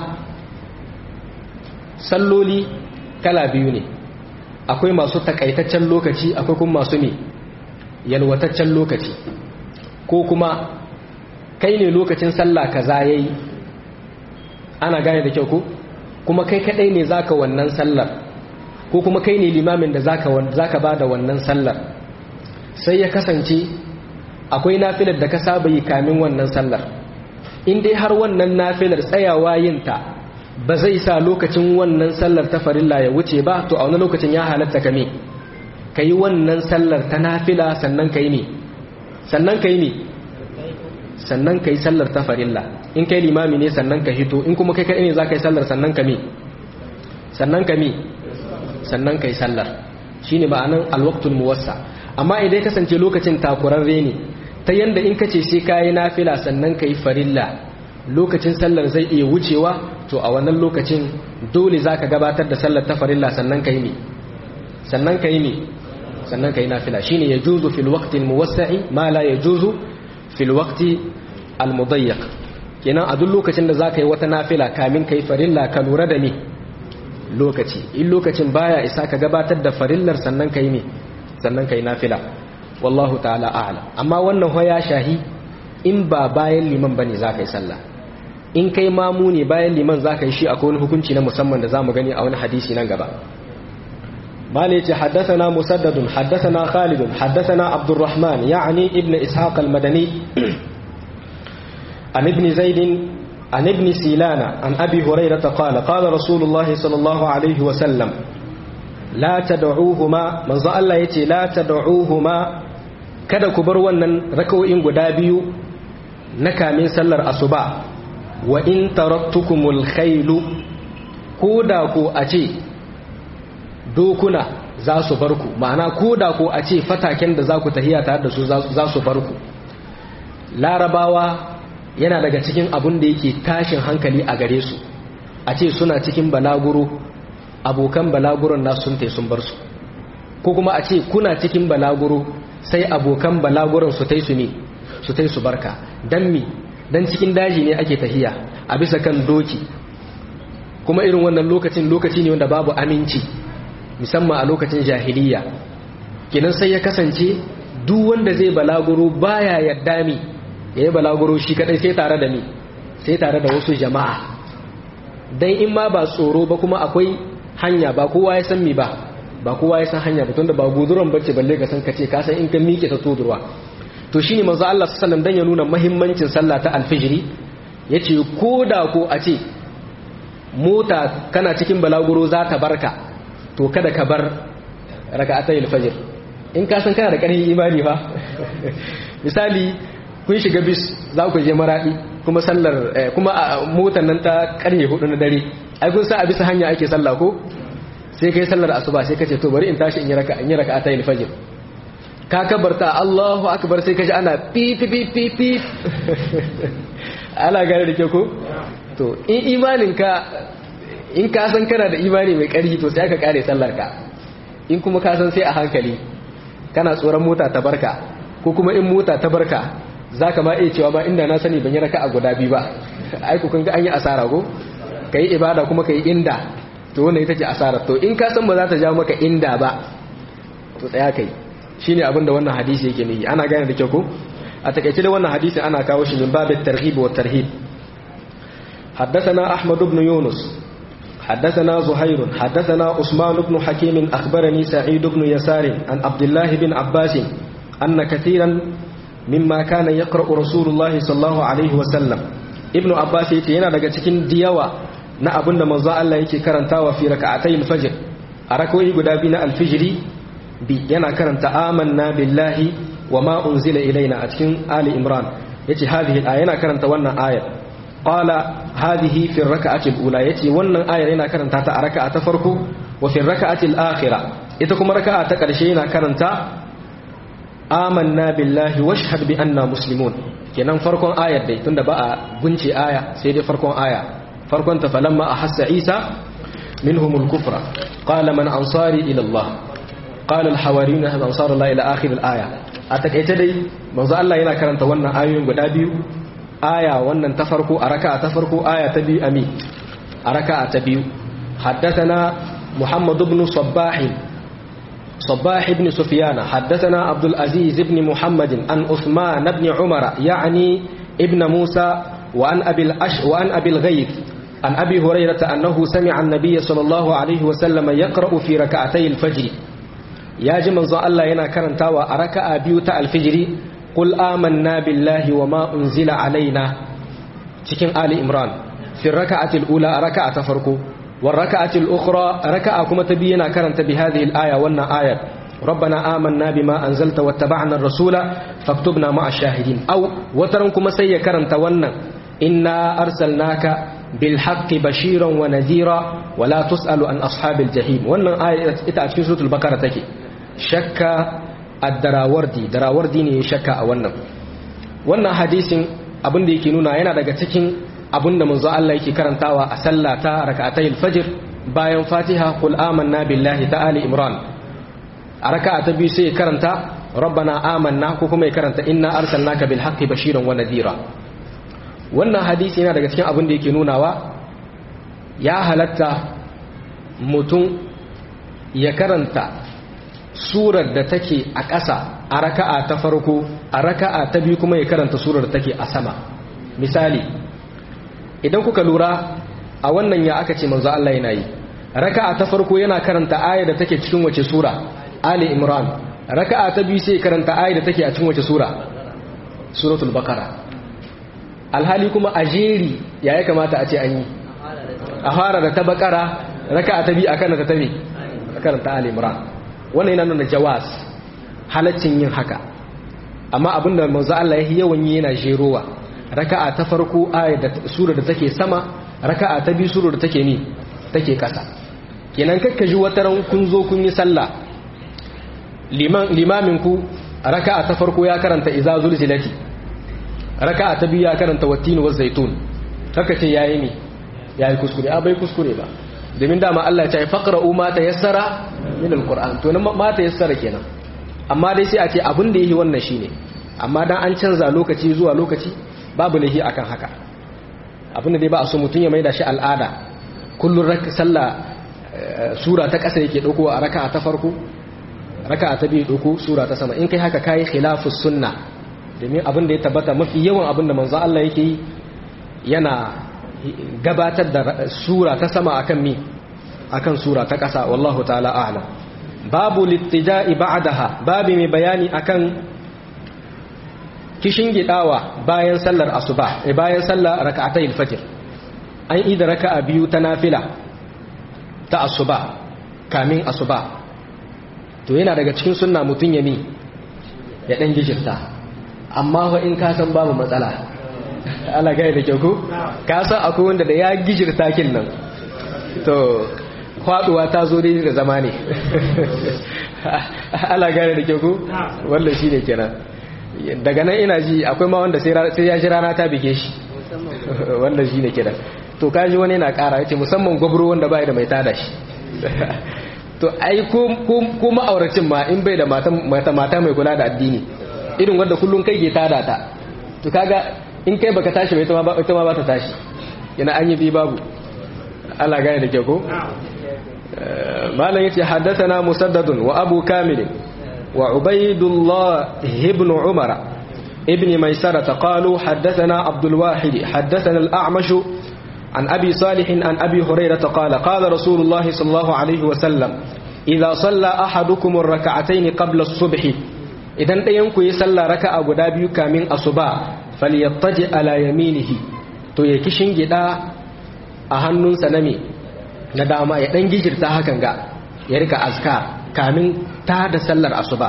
salloli kala biyu ne akwai masu takaitaccen lokaci akwai kuma masu ne yalwataccen lokaci ko kuma kai ne lokacin sallah kaza yayi ana gane da kyau ko kuma kai kadai ne zaka wannan sallar ko kuma kai ne limamin da zaka zaka bada wannan sallar sai ya kasance akwai nafilar da ka saba yi kamin wannan sallar in dai har wannan nafilar tsayawa yin ta ba zai sa lokacin wannan sallar ta farilla ya wuce ba to a wani lokacin ya halatta ka me ka yi wannan sallar ta nafila sannan ka yi me sannan ka yi me sannan ka yi sallar ta farilla in kai limami ne sannan ka hito in kuma kai kaɗai ne za ka yi sallar sannan ka me sannan ka me sannan ka yi sallar shi ne ma'anan alwaktun muwassa amma idan kasance lokacin takurarre ne ta yanda in ka ce sai ka yi nafila sannan ka yi farilla lokacin sallar zai iya wucewa to a wannan lokacin dole za ka gabatar da sallar ta farilla sannan ka yi me sannan ka yi me sannan ka yi nafila shine ya juzu fil waqti muwassa'i ma la ya juzu fil waqti al mudayyiq kenan a duk lokacin da za ka yi wata nafila kamin ka yi farilla ka lura da me lokaci in lokacin baya isa ka gabatar da farillar sannan ka yi me sannan ka yi nafila wallahu ta'ala a'lam amma wannan hoya shahi in ba bayan liman bane za ka yi sallah in kai mamu ne bayan liman za ka yi shi akwai wani hukunci na musamman da za mu gani a wani hadisi nan gaba mali ce haddasana musaddadun haddasana khalidun haddasana abdurrahman ya'ani ibn ishaq al-madani an ibn zaidin an ibn silana an abi hurairah qala qala rasulullah sallallahu alaihi wa sallam la tad'uuhuma manzo Allah yace la tad'uuhuma kada ku bar wannan rakawoyin guda biyu na kamin sallar asuba wa in taraktukumul khailu ko da ko a ce dokuna za su bar ku ma'ana ko da ko a ce fataken da za ku tahiya tare da su za su bar ku larabawa yana daga cikin abun da yake tashin hankali a gare su a ce suna cikin balaguro abokan balaguron na sun sun bar su ko kuma a ce kuna cikin balaguro sai abokan balaguron su tai su ne su tai su barka dan mi dan cikin daji ne ake tahiya a bisa kan doki kuma irin wannan lokacin lokaci ne wanda babu aminci musamman a lokacin jahiliya kenan sai ya kasance duk wanda zai balaguro baya yadda mi ya yi balaguro shi kadai sai tare da mi sai tare da wasu jama'a dan in ma ba tsoro ba kuma akwai hanya ba kowa ya san mi ba ba kowa ya san hanya ba tunda ba guduran bace balle ka san kace ka san in ka miƙe ta tudurwa to shine manzo Allah sallallahu alaihi wasallam dan ya nuna muhimmancin sallah ta alfijiri yace ko da ko a ce mota kana cikin balaguro za ta barka to kada ka bar raka'atayil fajr in ka san kana da ƙarfin imani fa misali kun shiga bis za ku je maradi kuma sallar kuma a motar nan ta karye hudu na dare ai kun sa a bisa hanya ake sallah ko sai kai sallar asuba sai kace to bari in tashi in yi raka in yi raka'atayil fajr ka kabarta Allahu akbar sai kaji ana pi pi pi pi pi ala gare da ke ko to in imanin ka in ka san kana da imani mai ƙarfi to sai ka kare sallar ka in kuma ka san sai a hankali kana tsoron mota ta barka ko kuma in mota ta barka zaka ma iya cewa ma inda na sani ban yi raka a guda biyu ba ai ku kun ga an yi asara ko kai ibada kuma kai inda to wannan ita ce asara to in ka san ba za ta jawo maka inda ba to tsaya kai shine abin da wannan hadisi yake nufi ana gane da kyau ko a takaice da wannan hadisin ana kawo shi min babin tarhib wa tarhib حدثنا أحمد بن يونس حدثنا زهير حدثنا عثمان بن حكيم أخبرني سعيد بن يسار عن عبد الله بن عباس أن كثيرا مما كان يقرأ رسول الله صلى الله عليه وسلم ابن عباس يتينا daga cikin diyawa na abin da manzo Allah yake karantawa fi raka'atay al-fajr a rakoyi guda biyu na al-fajri bi yana karanta amanna billahi wa ma unzila ilaina a cikin ali imran yace hadhihi al yana karanta wannan ayar qala hadhihi fi rak'ati al-ula yace wannan ayar yana karanta ta a raka'a ta farko wa fi rak'ati al-akhira ita kuma raka'a ta karshe yana karanta amanna billahi washhad bi anna muslimun kenan farkon ayar dai tunda ba a gunce aya sai dai farkon aya farkon ta falamma ahassa isa minhum al-kufra qala man ansari ila allah قال الحواريون هذا انصار الله الى اخر الايه atakaice dai manzo Allah yana karanta wannan ayoyin guda biyu aya wannan ta farko a raka'a ta farko aya ta biyu ami a raka'a ta biyu haddathana muhammad ibn sabbah sabbah ibn sufyan haddathana abdul aziz ibn muhammad an uthman ibn umar yani ibn musa wa an abil ash wa an abil ghayth عن أبي هريرة أنه سمع النبي صلى الله عليه وسلم يقرأ في ركعتي الفجر ya ji manzo Allah yana karantawa a raka'a biyu ta alfijiri qul amanna billahi wa ma unzila alaina cikin ali imran fi raka'ati al-ula raka'a ta farko wa raka'ati al-ukhra raka'a kuma ta biyu yana karanta bi hadhihi al-aya wannan ayar ربنا آمنا بما أنزلت واتبعنا الرسول فاكتبنا مع الشاهدين أو وترنكم سي كرنت ونن إنا أرسلناك بالحق بشيرا ونذيرا ولا تسأل عن أصحاب الجحيم wannan aya ita a cikin suratul bakara take shakka ad-darawardi darawardi ne shakka a wannan wannan hadisin abin da yake nuna yana daga cikin abin da manzo Allah yake karantawa a sallah ta rak'atayil fajr bayan Fatiha qul amanna billahi ta ali imran a raka'a ta biyu sai ya karanta rabbana amanna ko kuma ya karanta inna arsalnaka bil haqqi bashiran wa nadhira wannan hadisi yana daga cikin abin da yake nunawa ya halatta mutum ya karanta surar da take a ƙasa a raka'a ta farko a raka'a ta biyu kuma ya karanta surar da take a sama misali idan kuka lura a wannan ya aka ce manzo Allah yana yi raka'a ta farko yana karanta aya da take cikin wace sura Ali Imran raka'a ta biyu sai karanta aya da take a cikin wace sura suratul baqara alhali kuma a jeri ya ya kamata a ce an yi a fara da ta bakara raka ta bi a kan ta tabi a karanta Ali Imran wannan yana nuna jawaz halaccin yin haka amma abinda manzo Allah ya yawan yi yana jerowa raka'a ta farko ayat da sura da take sama raka'a ta biyu sura da take ni take kasa kenan kakka ji wata ran kun zo kun yi sallah liman limamin ku raka'a ta farko ya karanta iza zulzilati raka'a ta biyu ya karanta wattin wa zaitun kaka ce yayi ne yayi kuskure a bai kuskure ba domin dama Allah ya ce faqra'u ma tayassara min alquran to nan ma tayassara kenan amma dai sai a ce abin da yake wannan shine amma dan an canza lokaci zuwa lokaci babu lahi akan haka abin da dai ba a so mutun ya maida shi al'ada kullun raka sallah sura ta kasa yake dauko a raka'a ta farko raka'a ta biyu dauko sura ta sama in kai haka kai khilafus sunna domin abin da ya tabbata mafi yawan abin da manzo Allah yake yi yana gabatar da sura ta sama akan mi akan sura ta ƙasa wallahu ta'ala a'lam babu littija'i ba'daha babu mai bayani akan kishin gidawa bayan sallar asuba eh bayan sallar rak'atayil fajr an yi da raka'a biyu ta nafila ta asuba kamin asuba to yana daga cikin sunna mutun ya mi ya dan gijirta amma fa in ka san babu matsala ala gaya da kyau ko ka san akwai wanda da ya gijirta kin nan to faduwa ta zo dai da zama ne ala gaya da kyau ko wannan shine kenan daga nan ina ji akwai ma wanda sai ya ji rana ta bige shi wannan shine kenan to kaji wani yana kara yace musamman gwabro wanda bai da mai tada shi to ai ko ko ma'auracin ma in bai da mata mata mai kula da addini irin wanda kullun kai ke tada ta to kaga in kai baka tashi ba ita ma ita ma ba ta tashi yana an yi bi babu Allah gane da ke ko malam yace haddathana musaddadun wa abu kamil wa ubaydullah ibn umara ibn maisara qalu haddathana abdul wahid haddathana al-a'mash عن أبي صالح عن أبي هريرة قال قال رسول الله صلى الله عليه وسلم إذا صلى أحدكم الركعتين قبل الصبح إذا ينكو يصلى ركعة قدابي كامين أصبع falyattaji ala yaminihi to ya kishin gida a hannunsa na me na dama ya dan gijirta hakan ga ya rika azkar kamin ta da sallar asuba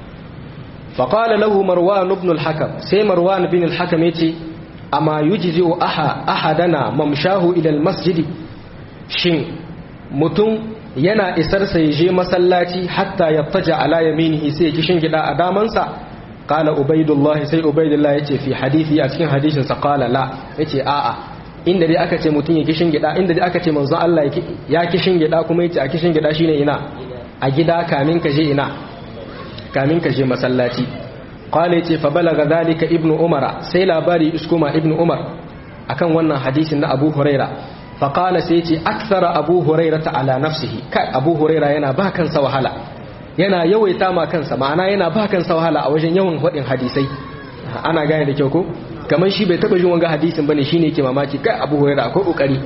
fa qala lahu marwan ibn al-hakam sai marwan ibn al-hakam yace amma yujzi'u aha ahadana mamshahu ila al-masjid shin mutum yana isar sa je masallaci hatta yattaja ala yaminihi sai ya kishin gida a damansa قال عبيد الله سي عبيد الله yace fi hadisi a cikin hadisin sa qala la yace a'a inda dai aka ce mutun ya kishin gida inda dai aka ce manzo Allah ya kishin gida kuma yace a kishin gida shine ina a gida kamin ka je ina kamin ka je masallaci qala yace fa balaga zalika ibnu umar sai labari iskuma ibnu umar akan wannan hadisin na Abu Huraira fa qala sai yace akthara Abu Huraira ala nafsihi kai Abu Huraira yana ba kansa wahala yana yawaita ma kansa ma'ana yana ba kansa wahala a wajen yawan faɗin hadisai ana gane da kyau ko kamar shi bai taba jin wanga hadisin bane shine yake mamaki kai Abu Hurairah akwai kokari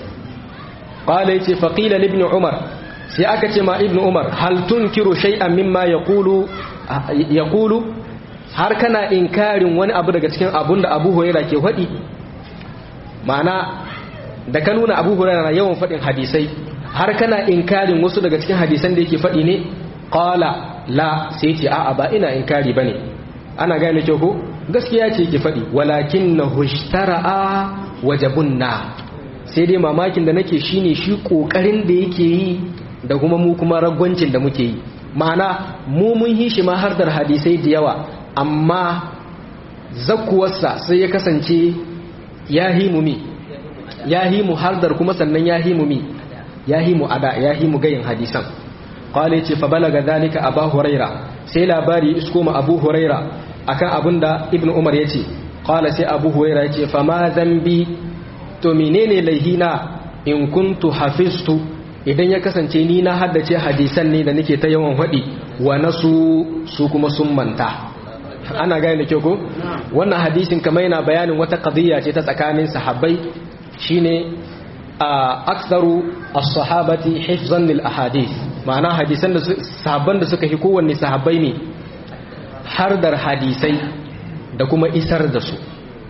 qala yace faqila li ibn Umar sai aka ce ma ibn Umar hal tunkiru shay'an mimma yaqulu yaqulu har kana inkarin wani abu daga cikin abun da Abu Hurairah ke faɗi ma'ana da ka nuna abu huraira na yawan faɗin hadisai har kana inkarin wasu daga cikin hadisan da yake faɗi ne qala la sai ce a'a ba ina inkari bane ana gane kyau ko gaskiya ce yake faɗi walakin na hushtara'a wajabunna sai dai mamakin da nake shine shi kokarin da yake yi da kuma mu kuma ragwancin da muke yi ma'ana mu mun yi shi ma har da hadisai da yawa amma zakkuwarsa sai ya kasance ya himu mi ya himu hardar kuma sannan ya himu mi ya himu ada ya himu gayin hadisan qala ce fa balaga zalika abu huraira sai labari isko ma abu huraira akan abinda ibn umar yace qala sai abu huraira yace fa ma zambi to menene laihina in kuntu hafiztu idan ya kasance ni na haddace hadisan ne da nake ta yawan hadi wa nasu su kuma sun manta ana gane da kyau ko wannan hadisin kamar yana bayanin wata qadiyya ce ta tsakanin sahabbai shine a aktsaru as-sahabati hifzan lil ahadith ma'ana hadisan da sahabban da suka fi kowanne sahabbai ne hardar hadisai da kuma isar da su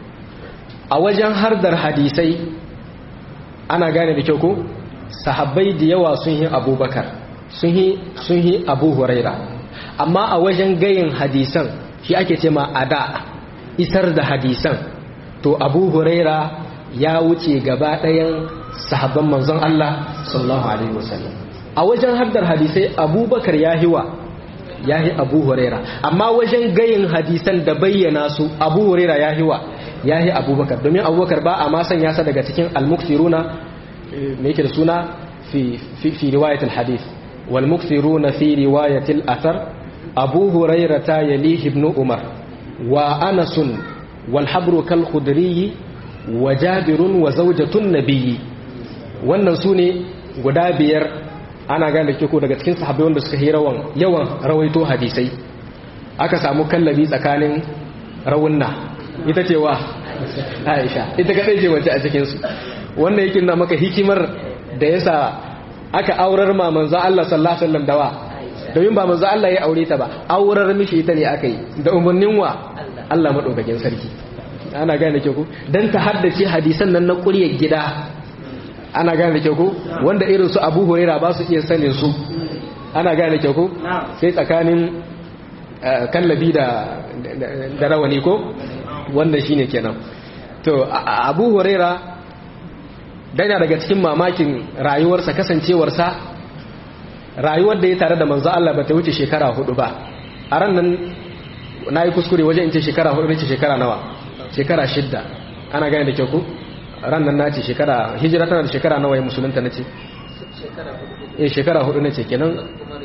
a wajen hardar hadisai ana gane da kyau ko sahabbai da yawa sun yi abubakar sun yi abu huraira amma a wajen gayin hadisan shi ake ce ma ada isar da hadisan to abu huraira ya wuce gaba ɗayan sahabban manzon Allah sallallahu alaihi wasallam a wajen haddar hadisai abubakar ya hiwa ya hi abu huraira amma wajen gayin hadisan da bayyana su abu huraira ya hiwa ya hi abubakar domin abubakar ba a ma sanya sa daga cikin almuktiruna me yake da suna fi fi riwayatul hadith wal muktiruna fi riwayatil athar abu huraira ta yalihi ibn umar wa anasun wal habru kal khudri wa jabirun wa zawjatun nabiyyi wannan sune guda biyar ana gane da ko daga cikin sahabbai wanda suka yi rawan yawan rawaito hadisai aka samu kallabi tsakanin rawunna ita ce wa Aisha ita kadai ce wace a cikin su wannan yake nuna maka hikimar da yasa aka aurar ma manzo Allah sallallahu alaihi wasallam dawa domin ba manzo Allah ya aure ta ba aurar mishi ita ne aka yi da umarnin wa Allah madaukakin sarki ana gane ke ku dan ta haddace hadisan nan na ƙuryar gida ana gane ke ku wanda irin su Abu Huraira ba su iya sanin su ana gane ke ku sai tsakanin kallabi da da rawani ko wanda shine kenan to Abu Huraira dana daga cikin mamakin rayuwarsa kasancewarsa rayuwar da ya tare da manzo Allah ba ta wuce shekara hudu ba a ran nan na yi kuskure wajen in ce shekara hudu ne ce shekara nawa shekara shidda ana gane da kyau ku ran nan na ce shekara hijira tana da shekara nawa ya musulunta na ce eh shekara hudu ne ce kenan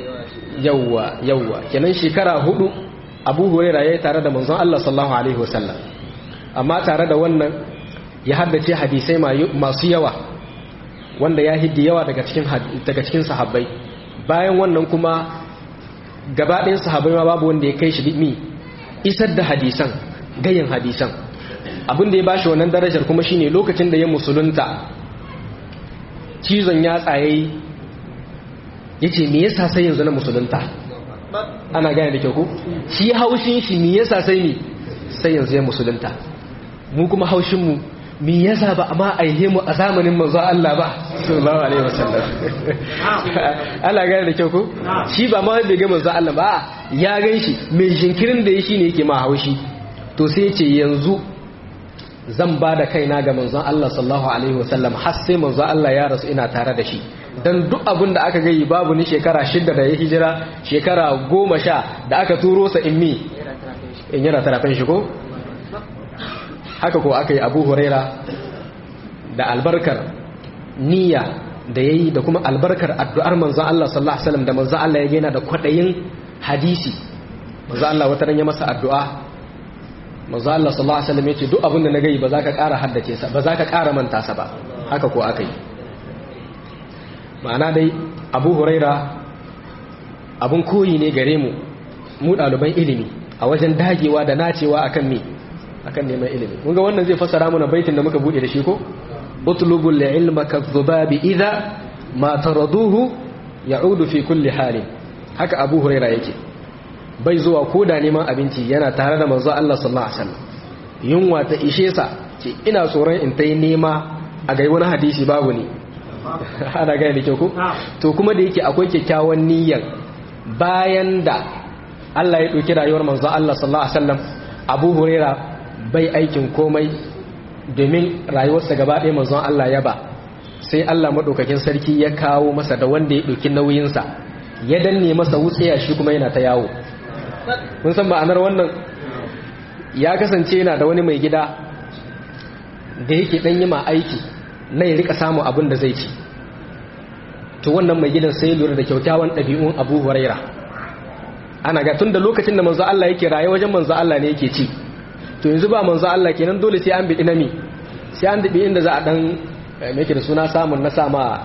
yawwa yawwa kenan shekara hudu abu hurairah yayi tare da manzon Allah sallallahu alaihi wasallam amma tare da wannan ya haddace hadisai masu yawa wanda ya hiddi yawa daga cikin daga cikin sahabbai bayan wannan kuma gaba ɗayan sahabbai ma babu wanda ya kai shi mi isar da hadisan gayin hadisan abin da ya bashi wannan darajar kuma shine lokacin da ya musulunta cizon ya tsaye yace me yasa sai yanzu na musulunta ana gane da kyau ko shi haushin shi me yasa sai ni sai yanzu ya musulunta mu kuma haushin mu me yasa ba amma aihe mu a zamanin manzo Allah ba sallallahu alaihi wasallam Allah gane da kyau ko shi ba ma bai ga manzo Allah ba ya gan shi mai jinkirin da ya shi ne yake ma haushi to sai ya ce yanzu zan ba da kaina ga manzon Allah sallallahu alaihi wasallam har sai manzon Allah ya rasu ina tare da shi dan duk abin da aka gayi babu ni shekara shida da ya hijira shekara goma sha da aka turo sa in mi in yana tarafin shi ko haka ko aka yi abu huraira da albarkar niyya da ya yi da kuma albarkar addu'ar manzan Allah sallallahu Alaihi wasallam da manzan Allah ya gina da kwaɗayin hadisi manzan Allah wata ya masa addu'a manzan Allah sallallahu Alaihi wasallam ya ce duk abin da na gai ba za ka ƙara haddace sa ba za ka ƙara manta sa ba haka ko aka yi ma'ana dai abu huraira abun koyi ne gare mu mu ɗaliban ilimi a wajen dagewa da nacewa akan me akan neman ilimi kun ga wannan zai fassara mana baitin da muka bude da shi ko utlubul ilma kadhubabi idha ma taraduhu ya'udu fi kulli halin haka abu huraira yake bai zuwa koda neman abinci yana tare da manzo Allah sallallahu alaihi wasallam yunwa ta ishe sa ce ina tsoron in tai nema a gai wani hadisi babu ne ana gaya da kyau ko to kuma da yake akwai kyakkyawan niyyar bayan da Allah ya ɗauki rayuwar manzo Allah sallallahu alaihi wasallam Abu Huraira bai aikin komai domin rayuwarsa gaba ɗaya manzon Allah ya ba sai Allah madaukakin sarki ya kawo masa da wanda ya ɗauki nauyinsa ya danne masa wutsiya shi kuma yana ta yawo kun san ma'anar wannan ya kasance yana da wani mai gida da yake ɗan yi ma aiki na ya rika samun abin da zai ci to wannan mai gidan sai lura da kyaukyawan ɗabi'un abu huraira ana ga tun da lokacin da manzo Allah yake raye wajen manzo Allah ne yake ci to yanzu ba manzo Allah kenan dole sai an bi nami sai an dabi inda za a dan me yake da suna samun na sama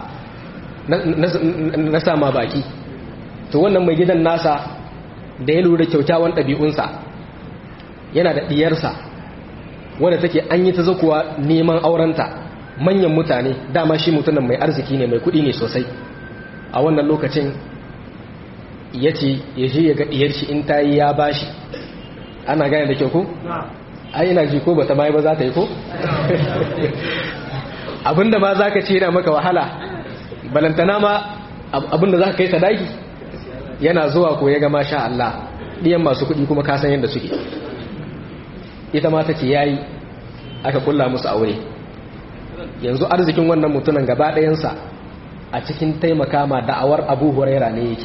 na sama baki to wannan mai gidan nasa da ya lura da kyaukyawan ɗabi'unsa yana da ɗiyarsa wanda take an yi ta zakuwa neman aurenta manyan mutane dama shi mutumin mai arziki ne mai kuɗi ne sosai a wannan lokacin ya ce ya je ya ga ɗiyar shi in ta yi ya bashi ana gane da kyau ko? ai ina ji ko bata mai ba za ta yi ko? abinda ma za ka ce yana maka wahala balantana ma abinda za ka kai sadaki yana zuwa ko ya gama sha Allah ɗiyan masu kuɗi kuma kasan yadda suke ita ma ta ce ya yi aka kulla musu aure yanzu arzikin wannan mutunan gaba ɗayansa a cikin taimaka ma da'awar abu huraira ne yake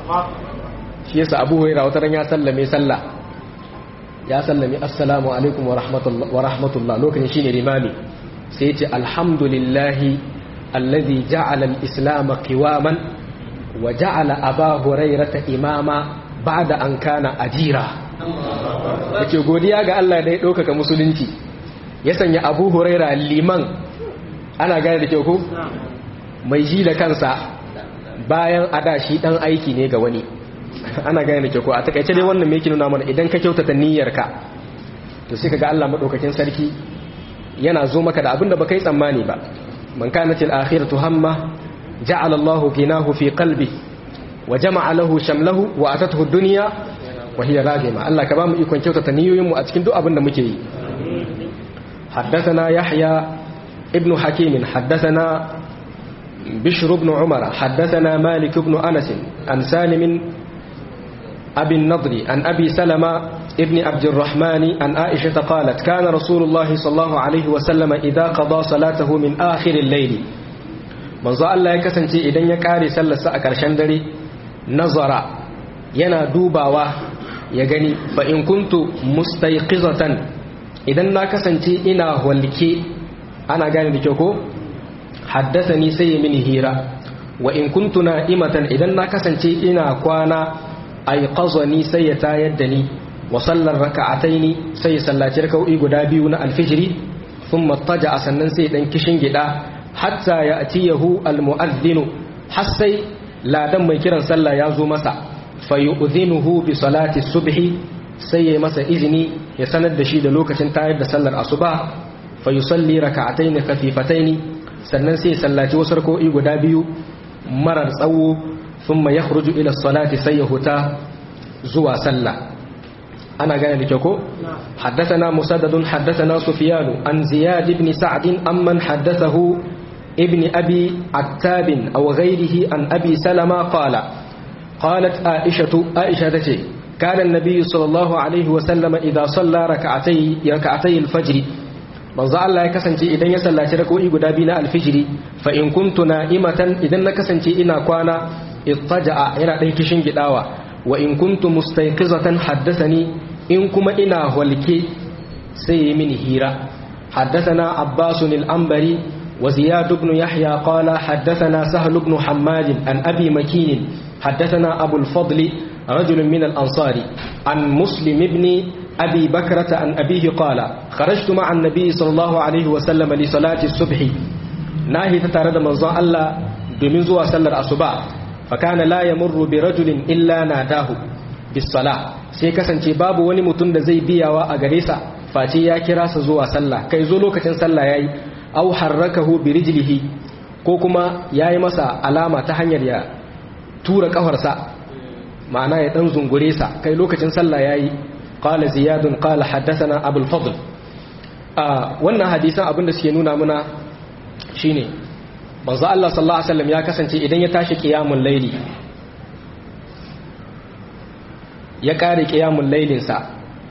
shi yasa abu huraira wata ran ya sallame sallah ya sallame assalamu alaikum wa rahmatullah lokacin shine limami sai ya ce alhamdulillahi alladhi ja'ala al-islam qiwaman wa ja'ala aba hurairata imama ba'da an kana ajira yake godiya ga Allah da ya ɗaukaka musulunci ya sanya abu huraira liman ana gane da kyau ko mai ji da kansa bayan ada shi dan aiki ne ga wani ana gane da kyau ko a takaice dai wannan me yake nuna mana idan ka kyautata niyyarka to sai kaga Allah madaukakin sarki yana zo maka da abinda baka yi tsammani ba man kanat al-akhiratu hamma ja'ala Allahu ginahu fi qalbi wa jama'a lahu shamlahu wa atathu ad-dunya wa hiya ragima Allah ka ba mu ikon kyautata niyoyin mu a cikin duk abin da muke yi حدثنا يحيى ابن حكيم حدثنا بشر بن عمر حدثنا مالك بن أنس عن سالم أبي النضر عن أبي سلمة ابن عبد الرحمن عن عائشة قالت كان رسول الله صلى الله عليه وسلم إذا قضى صلاته من آخر الليل manzo Allah ya kasance idan ya kare sallarsa a ƙarshen dare nazara yana dubawa ya gani fa in kuntu mustayqizatan idan na kasance ina walke ana gane da kyau ko haddasani sai ya mini hira wa in kuntu na'imatan idan na kasance ina kwana ayqazani sai ya tayar da ni wa sallar raka'ataini sai ya sallaci raka'o'i guda biyu na alfijiri thumma taja sannan sai dan kishin gida hatta ya atiyahu almu'adhdhinu har sai ladan mai kiran sallah ya zo masa fayu'dhinuhu bi salati subhi sai ya masa izini ya sanar da shi da lokacin tayar da sallar asuba fa yusalli raka'atayn khafifatayn sannan sai ya sallaci wasu rak'o'i guda biyu marar tsawo thumma yakhruju ila salati sai ya huta zuwa sallah ana gane da kyau ko حدثنا مسدد حدثنا سفيان عن زياد بن سعد أمن حدثه ابن أبي عتاب أو غيره عن أبي سلمة قال قالت عائشة عائشة كان النبي صلى الله عليه وسلم إذا صلى ركعتي ركعتي الفجر manzo Allah ya kasance idan ya sallaci rak'o'i guda biyu na alfijiri fa in kuntu na'imatan idan na kasance ina kwana ittaja'a yana dan kishin gidawa wa in kuntu mustayqizatan haddathani in kuma ina walke sai yi mini hira haddathana Abbas al-Anbari wa Ziyad ibn Yahya qala haddathana Sahl ibn Hammad an Abi Makin haddathana Abu al-Fadl رجل من الأنصار عن مسلم ابن أبي بكرة عن أبيه قال خرجت مع النبي صلى الله عليه وسلم لصلاة الصبح ناهي تتارد منظى الله بمن زوى سلر أصبع فكان لا يمر برجل إلا ناداه بالصلاة sai kasance babu wani mutum da zai biyawa a gare sa face ya kira sa zuwa sallah kai zo lokacin sallah yayi aw harrakahu bi rijlihi ko kuma yayi masa alama ta hanyar ya tura kafarsa ma'ana ya dan zungure sa kai lokacin sallah yayi qala ziyad qala haddathana abul fadl a wannan hadisan abinda suke nuna muna shine manzo Allah sallallahu alaihi wasallam ya kasance idan ya tashi qiyamul layli ya kare qiyamul laylin sa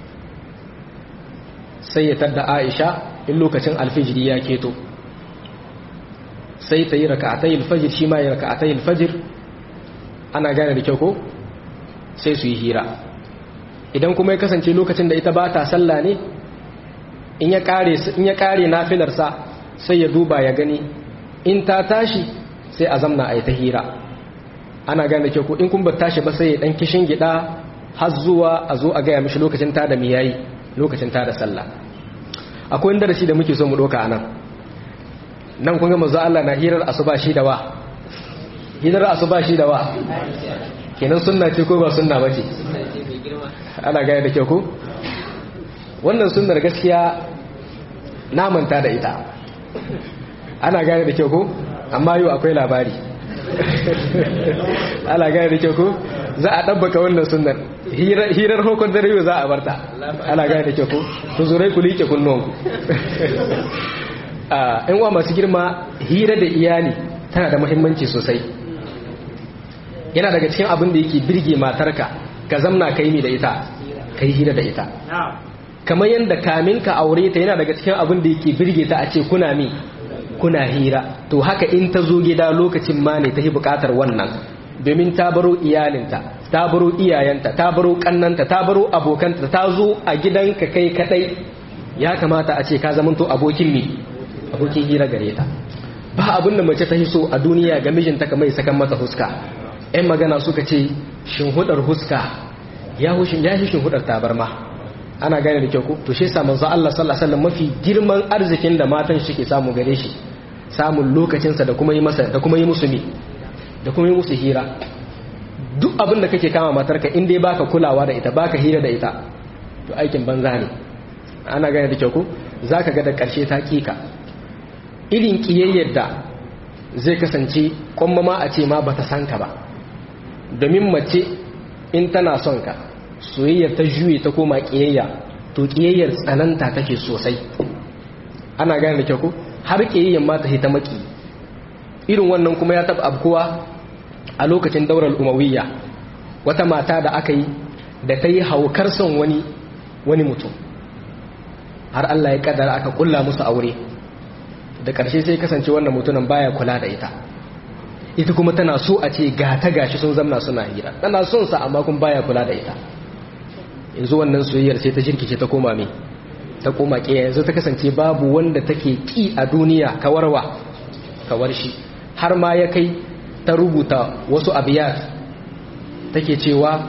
sai ya tadda Aisha in lokacin alfijiri ya keto sai ta yi raka'atai alfajir shi ma ya raka'atai alfajir ana gane da kyau ko sai su yi hira idan kuma ya kasance lokacin da ita ba ta sallah ne in ya kare in ya kare nafilarsa sai ya duba ya gani in ta tashi sai a zamna a yi ta hira ana gane da kyau ko in kun ba tashi ba sai ya dan kishin gida har zuwa a zo a gaya mishi lokacin ta da miyayi lokacin ta da sallah akwai wanda da shi da muke so mu doka anan nan kun ga manzo Allah na hirar asuba shi da wa hirar asuba shi da wa kenan sunna ce ko ba sunna bace ana gaya da kyau ko wannan sunnar gaskiya na manta da ita ana gaya da kyau ko amma yau akwai labari ana gaya da kyau ko za a ɗabbaka wannan sunnar hirar hukun dare yau za a barta ana gaya da kyau ko ku zurai ku liƙe kunnuwanku in wa masu girma hira da iyali tana da muhimmanci sosai yana daga cikin abin da yake birge matarka ka zamna ka yi da ita ka yi hira da ita kamar yadda kamin ka aure ta yana daga cikin abin da yake birge ta a ce kuna mi kuna hira to haka in ta zo gida lokacin ma ne ta yi bukatar wannan domin ta baro iyalinta ta baro iyayenta ta baro kannanta ta baro abokanta ta zo a gidanka kai kadai ya kamata a ce ka zamanto abokin mi abokin hira gare ta ba abin da mace ta so a duniya ga mijinta kamar sakan mata huska ‘yan magana suka ce shinhudar huska ya hushin ya shinhudar tabarma ana gane da kyau ko to shi yasa manzo Allah sallallahu alaihi wasallam mafi girman arzikin da matan shi ke samu gare shi samun lokacin sa da kuma yi masa da kuma yi musu mi da kuma yi musu hira duk abin da kake kama matarka in dai baka kulawa da ita baka hira da ita to aikin banza ne ana gane da kyau ko zaka ga da karshe ta kika irin kiyayyar da zai kasance kwamma ma a ce ma bata san ka ba domin mace in tana son ka soyayyar ta juye ta koma kiyayya to kiyayyar tsananta take sosai ana gane da kyau ko har kiyayyan ma ta ta maki irin wannan kuma ya taba abkuwa a lokacin daular umawiyya wata mata da aka yi da ta yi haukar son wani wani mutum har Allah ya kaddara aka kulla musu aure da ƙarshe sai kasance wannan mutumin baya kula da ita ita kuma tana so a ce ga ta gashi sun zamna suna hira tana son sa amma kuma baya kula da ita yanzu wannan soyayyar sai ta jirkice ta koma me ta koma kiyaye yanzu ta kasance babu wanda take ki a duniya kawarwa kawar shi har ma ya kai ta rubuta wasu abiyat take cewa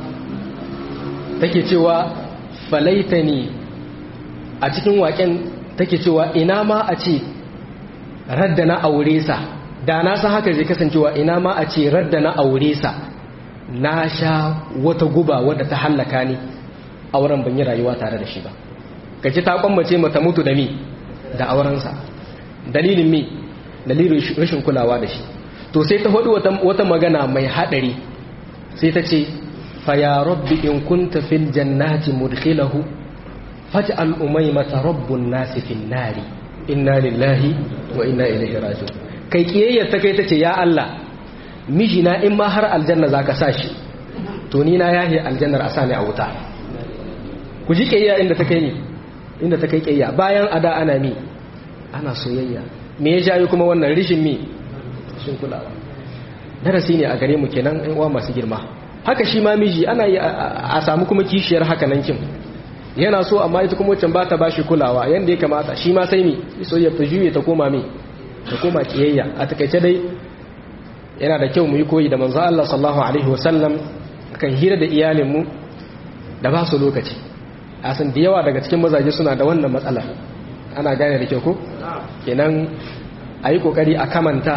take cewa falaitani a cikin waken take cewa ina ma a ce radda na aure sa da na san haka zai kasancewa ina ma a ce radda na aure sa na sha wata guba wadda ta hallaka ni auren ban yi rayuwa tare da shi ba kaji ta kwammace mata mutu da mi da aurensa dalilin mi dalilin rashin kulawa da shi to sai ta hudu wata magana mai hadari sai ta ce fa ya rabbi in kunta fil jannati mudkhilahu faj'al umaymata rabbun nasi fin nari inna lillahi wa inna ilaihi raji'un kai kiyayyar ta kai tace ya Allah mijina in ma har aljanna zaka sa shi to ni na yahi aljannar asani a wuta ku ji kiyayya inda ta kai ni inda ta kai kiyayya bayan ada ana mi ana soyayya me ya jayo kuma wannan rishin mi shin kulawa darasi ne a gare mu kenan ɗan uwa masu girma haka shi ma miji ana yi a samu kuma kishiyar haka nan kin yana so amma ita kuma wancan ba ta bashi kulawa yanda ya kamata shi ma sai mi soyayya ta juye ta koma mi ta koma kiyayya a takaice dai yana da kyau mu yi koyi da manzo Allah sallallahu alaihi wasallam kan hira da iyalin mu da ba su lokaci a san da yawa daga cikin mazaje suna da wannan matsala ana gane da kyau ko kenan a yi kokari a kamanta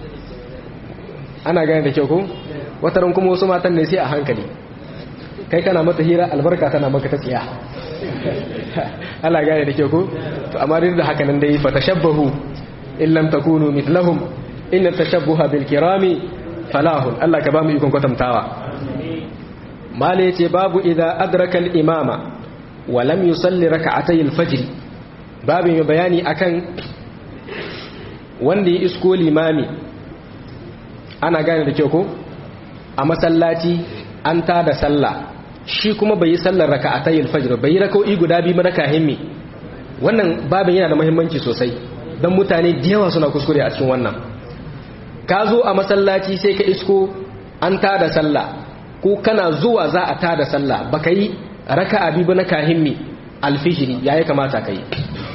ana gane da kyau ko wataran kuma wasu matan ne sai a hankali kai kana mata hira albarka tana maka ta tsiya ana gane da kyau ko to amma duk da haka nan dai fa tashabbahu in lam takunu mithlahum in tashabbuha bil kirami falahun Allah ka ba mu ikon kwatantawa mala yace babu idza adraka al imama wa lam yusalli rak'atay al fajr babu mai bayani akan wanda ya isko limami ana gane da kyau ko a masallaci an ta da sallah shi kuma bai yi sallar raka'atayil fajr bai yi raka'o'i guda biyu maraka himmi wannan babin yana da muhimmanci sosai don mutane da yawa suna kuskure a cikin wannan ka zo a masallaci sai ka isko an ta da sallah ko kana zuwa za a ta da sallah baka yi raka'a biyu na kahimmi alfijiri yayi kamata ka yi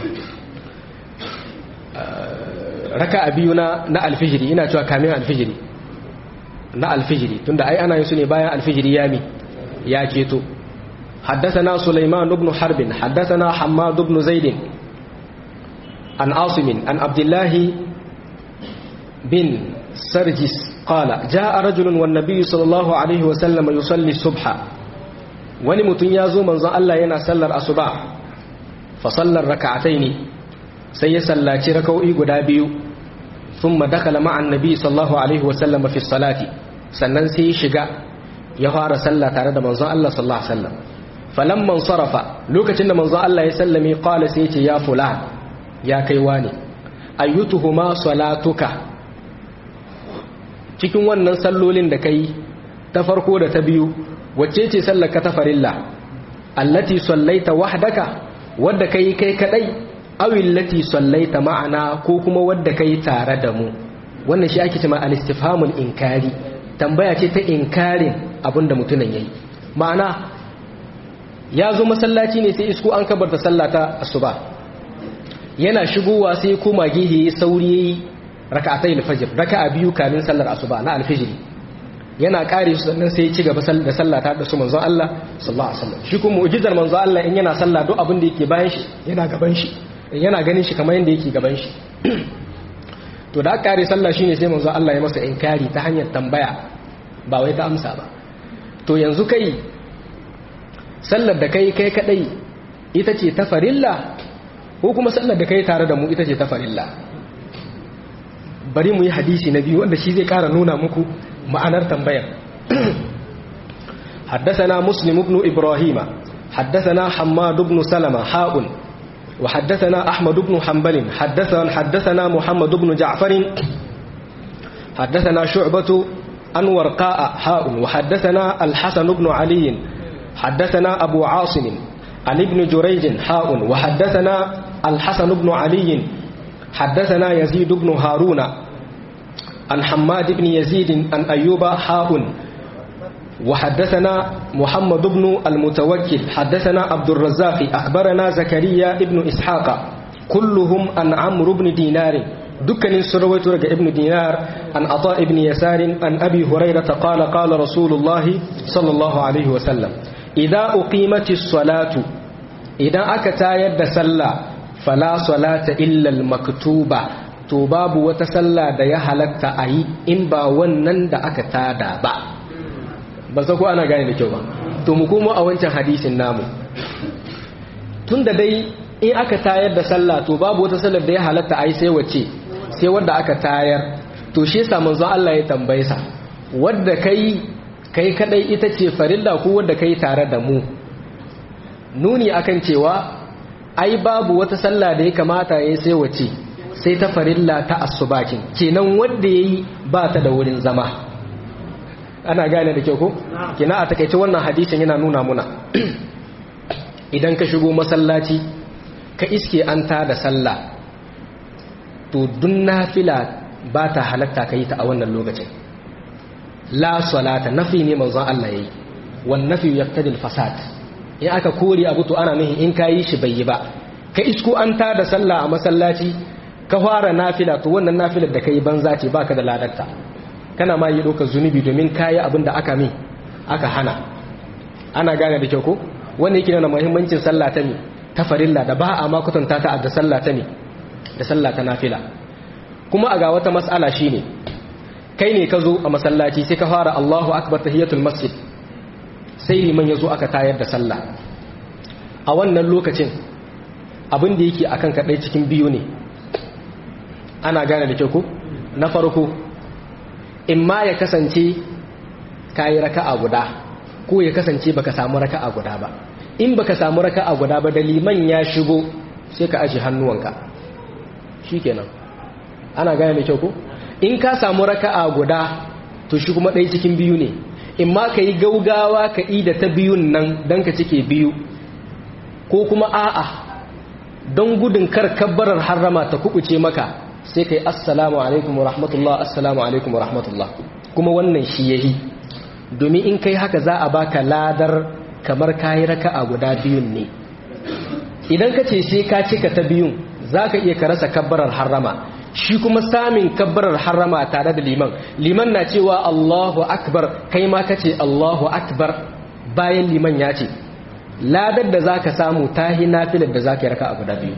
raka'a biyu na na alfijiri ina cewa kamin alfijiri na alfijiri tunda ai ana yin su ne bayan alfijiri ya mi ya keto حدثنا سليمان بن حرب حدثنا حماد بن زيد عن عاصم عن عبد الله بن سرجس قال جاء رجل والنبي صلى الله عليه وسلم يصلي الصبح wani mutum ya zo manzon Allah yana sallar asuba fa sallar raka'ataini sai ya sallaci raka'o'i guda biyu thumma dakala ma'a annabi sallallahu alaihi wasallam fi salati sannan sai ya shiga ya fara sallah tare da manzon Allah sallallahu alaihi wasallam falamman sarafa lokacin da manzon Allah ya sallame qala sai ya ce ya fulan ya kai wani ayyutuhuma salatuka cikin wannan sallolin da kai ta farko da ta biyu wacce ce sallar ka ta farilla allati sallaita wahdaka wadda kai kai kadai aw allati sallaita ma'ana ko kuma wadda kai tare da mu wannan shi ake cewa al-istifhamul inkari tambaya ce ta inkarin abinda mutumin yayi ma'ana ya zo masallaci ne sai isko an kabarta sallata asuba yana shigowa sai koma gehe sauri yayi raka'atai al-fajr raka'a biyu kamin sallar asuba na al-fajr yana kare su sannan sai ya ci gaba da sallah ta da su manzon Allah sallallahu alaihi wasallam shi kuma mu'jizar manzon Allah in yana sallah duk abin da yake bayan shi yana gaban shi yana ganin shi kamar yanda yake gaban shi to da kare sallah shine sai manzon Allah ya masa inkari ta hanyar tambaya ba wai ta amsa ba to yanzu kai sallar da kai kai kadai ita ce ta farilla ko kuma sallar da kai tare da mu ita ce ta farilla bari mu yi hadisi na biyu wanda shi zai kara nuna muku ma'anar tambayar حدثنا مسلم بن إبراهيم حدثنا حماد بن سلمة حاء وحدثنا أحمد بن حنبل حدثنا حدثنا محمد بن جعفر حدثنا شعبة عن ورقاء حاء وحدثنا الحسن بن علي حدثنا أبو عاصم عن ابن جريج حاء وحدثنا الحسن بن علي حدثنا يزيد بن هارون عن حماد بن يزيد عن أيوب حاء وحدثنا محمد بن المتوكل حدثنا عبد الرزاق أخبرنا زكريا بن إسحاق كلهم عن عمرو بن دينار دكان سرويت رجع ابن دينار عن عطاء بن يسار عن أبي هريرة قال قال رسول الله صلى الله عليه وسلم إذا أقيمت الصلاة إذا أكتا يد سلا فلا صلاة إلا المكتوبة to babu wata sallah da ya halatta a yi in ba wannan da aka tada ba ba sa ko ana gane da kyau ba to mu komo a wancan hadisin namu tun da dai in aka tayar da sallah to babu wata sallar da ya halatta a yi sai wace sai wadda aka tayar to shi yasa manzo Allah ya tambaye sa wadda kai kai kadai ita ce farilla ko wadda kai tare da mu nuni akan cewa ai babu wata sallah da ya kamata yayi sai wace sai ta farilla ta asubakin kenan wanda yayi ba ta da wurin zama ana gane da kyau ko kina a takeice wannan hadisin yana nuna muna idan ka shigo masallaci ka iske an ta da sallah to dun nafila ba ta halatta ka yi ta a wannan lokacin la salata nafi ne manzon Allah yayi wan nafi yaqtadi al fasad in aka kore abu to ana nuhin in kayi shi bai yi ba ka isko an ta da sallah a masallaci ka fara nafila to wannan nafilar da kai banza ce baka da ladarta kana ma yi ɗaukar zunubi domin kayi abin da aka mi aka hana ana gane da kyau ko wanda yake nuna muhimmancin sallah ta mi ta farilla da ba a ma kwatanta ta da sallah ta mi da sallah ta nafila kuma a ga wata mas'ala shine kai ne ka zo a masallaci sai ka fara Allahu akbar tahiyatul masjid sai liman ya zo aka tayar da sallah a wannan lokacin abin da yake akan kaɗai cikin biyu ne ana gane da kyau ko na farko in ma ya kasance ka yi raka'a guda ko ya kasance baka samu raka'a guda ba in baka samu raka'a guda ba da liman ya shigo sai ka aje hannuwanka shikenan ana gane da kyau ko in ka samu raka'a guda to shi kuma ɗaya cikin biyu ne in ma ka yi gaugawa ka yi da ta biyun nan don ka cike biyu ko kuma a'a don gudun kar kabbarar harrama ta kubuce maka sai ka yi assalamu alaikum wa rahmatullah assalamu alaikum wa rahmatullah kuma wannan shi yahi domin in kai haka za a baka ladar kamar kayi raka'a guda biyun ne idan ka ce sai ka cika ta biyun za ka iya ka rasa kabbarar harrama shi kuma samun kabbarar harrama tare da liman liman na cewa Allahu akbar kai ma ka ce Allahu akbar bayan liman ya ce ladar da za ka samu ta hi nafilar da za ka yi raka a guda biyu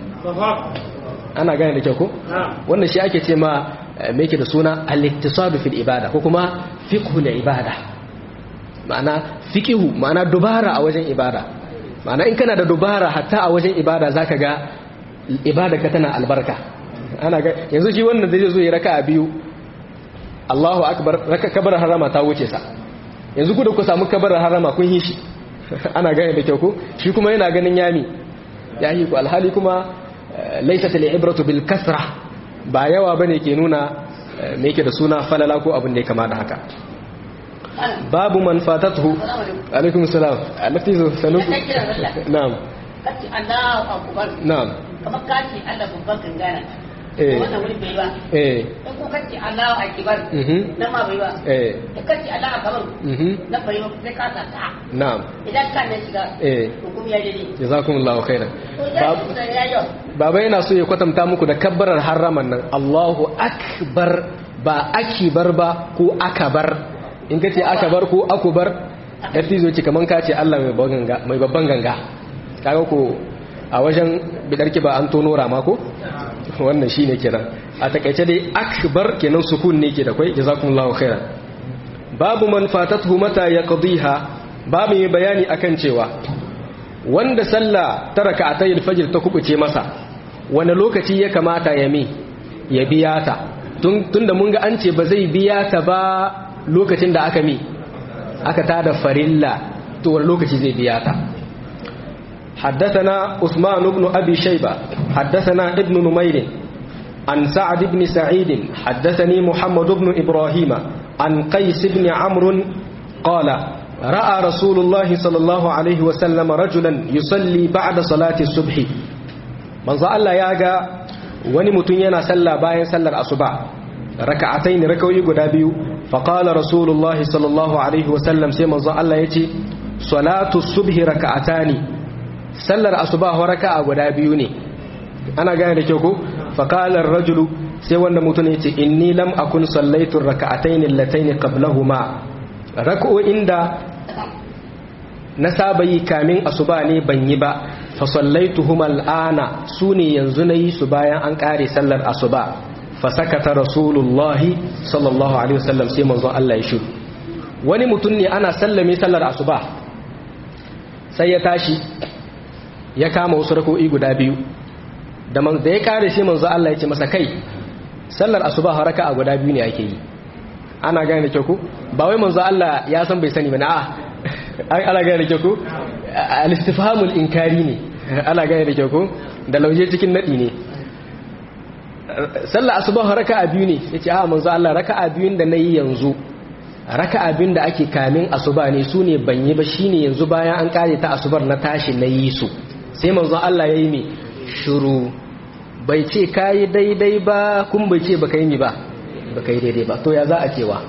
ana gane da kyau ko? wannan shi ake ce ma mai ke da suna al-iktisadu fil ibada ko kuma fiqhu ibada ma'ana fiqhu ma'ana dubara a wajen ibada ma'ana in kana da dubara hatta a wajen ibada zaka ga ibada ka tana albarka ana ga yanzu shi wannan zai zo ya raka a biyu Allahu akbar raka kabar harama ta wuce sa yanzu ku da ku samu kabar harama kun yi shi ana gane da kyau ko shi kuma yana ganin yami ya yi ku alhali kuma laysat al-ibratu bil kasra ba yawa bane ke nuna me yake da suna falala ko abin da ya kama da haka babu man fatatuhu alaikum salam alati sanu na'am kace Allahu akbar na'am kamar kace Allah babban gangana eh wannan wuri bai ba eh in ko kace Allahu akbar mhm nan ma bai ba eh da kace Allahu akbar mhm nan bai ba sai ka sa ta na'am idan ka ne shiga eh hukum ya dade jazakumullahu khairan to ya Bab- da ya yo baba yana so ya kwatanta muku da kabbarar haraman nan Allahu akbar ba akibar ba ko akabar in ka ce akabar ko akubar yarti zo ce kaman ka ce Allah mai babban ganga mai babban ganga kaga ko a wajen bidarki ba an tono rama ko wannan shine kenan a takaice dai akbar kenan sukun ne ke da kai jazakumullahu khairan babu man fatathu mata yaqdiha babu mai bayani akan cewa wanda sallah ta raka'atay al-fajr ta kubuce masa wani lokaci ya kamata ya mi ya biya ta tun tunda mun ga an ce ba zai biya ta ba lokacin da aka mi aka tada farilla to wani lokaci zai biya ta حدثنا عثمان بن أبي شيبة حدثنا ابن نمير عن سعد بن سعيد حدثني محمد بن إبراهيم عن قيس بن عمرو قال رأى رسول الله صلى الله عليه وسلم رجلا يصلي بعد صلاة الصبح manzo Allah ya ga wani mutum yana sallah bayan sallar asuba raka'atayn rak'o'i guda biyu fa qala rasulullahi sallallahu alaihi wa sallam sai manzo Allah yace salatu subhi raka'atani sallar asuba wa raka'a guda biyu ne ana gane da kyau ko fa qala ar-rajulu sai wanda mutum yace inni lam akun sallaitu raka'atayn allatayn qablahuma rak'o'in da na saba yi kamin asuba ne ban yi ba fasallaituhum al'ana su ne yanzu na yi su bayan an ƙare sallar asuba fasakata rasulullahi sallallahu alaihi wasallam sai manzon Allah ya shiru wani mutum ne ana sallame sallar asuba sai ya tashi ya kama wasu rako'i guda biyu da man da ya ƙare sai manzon Allah ya ce masa kai sallar asuba haraka a guda biyu ne ake yi ana gane da kyau ko ba wai manzon Allah ya san bai sani ba na a ana gane da kyau ko al-istifhamul inkari ne ana gane da kyau ko da lauje cikin nadi ne sallar asuba raka'a biyu ne yace a manzo Allah raka'a biyun da nayi yanzu raka'a biyun da ake kamin asuba ne su ne ban yi ba shine yanzu bayan an kare ta asubar na tashi nayi su sai manzo Allah yayi me shiru bai ce kai daidai ba kun bai ce baka yi ni ba baka yi daidai ba to ya za a cewa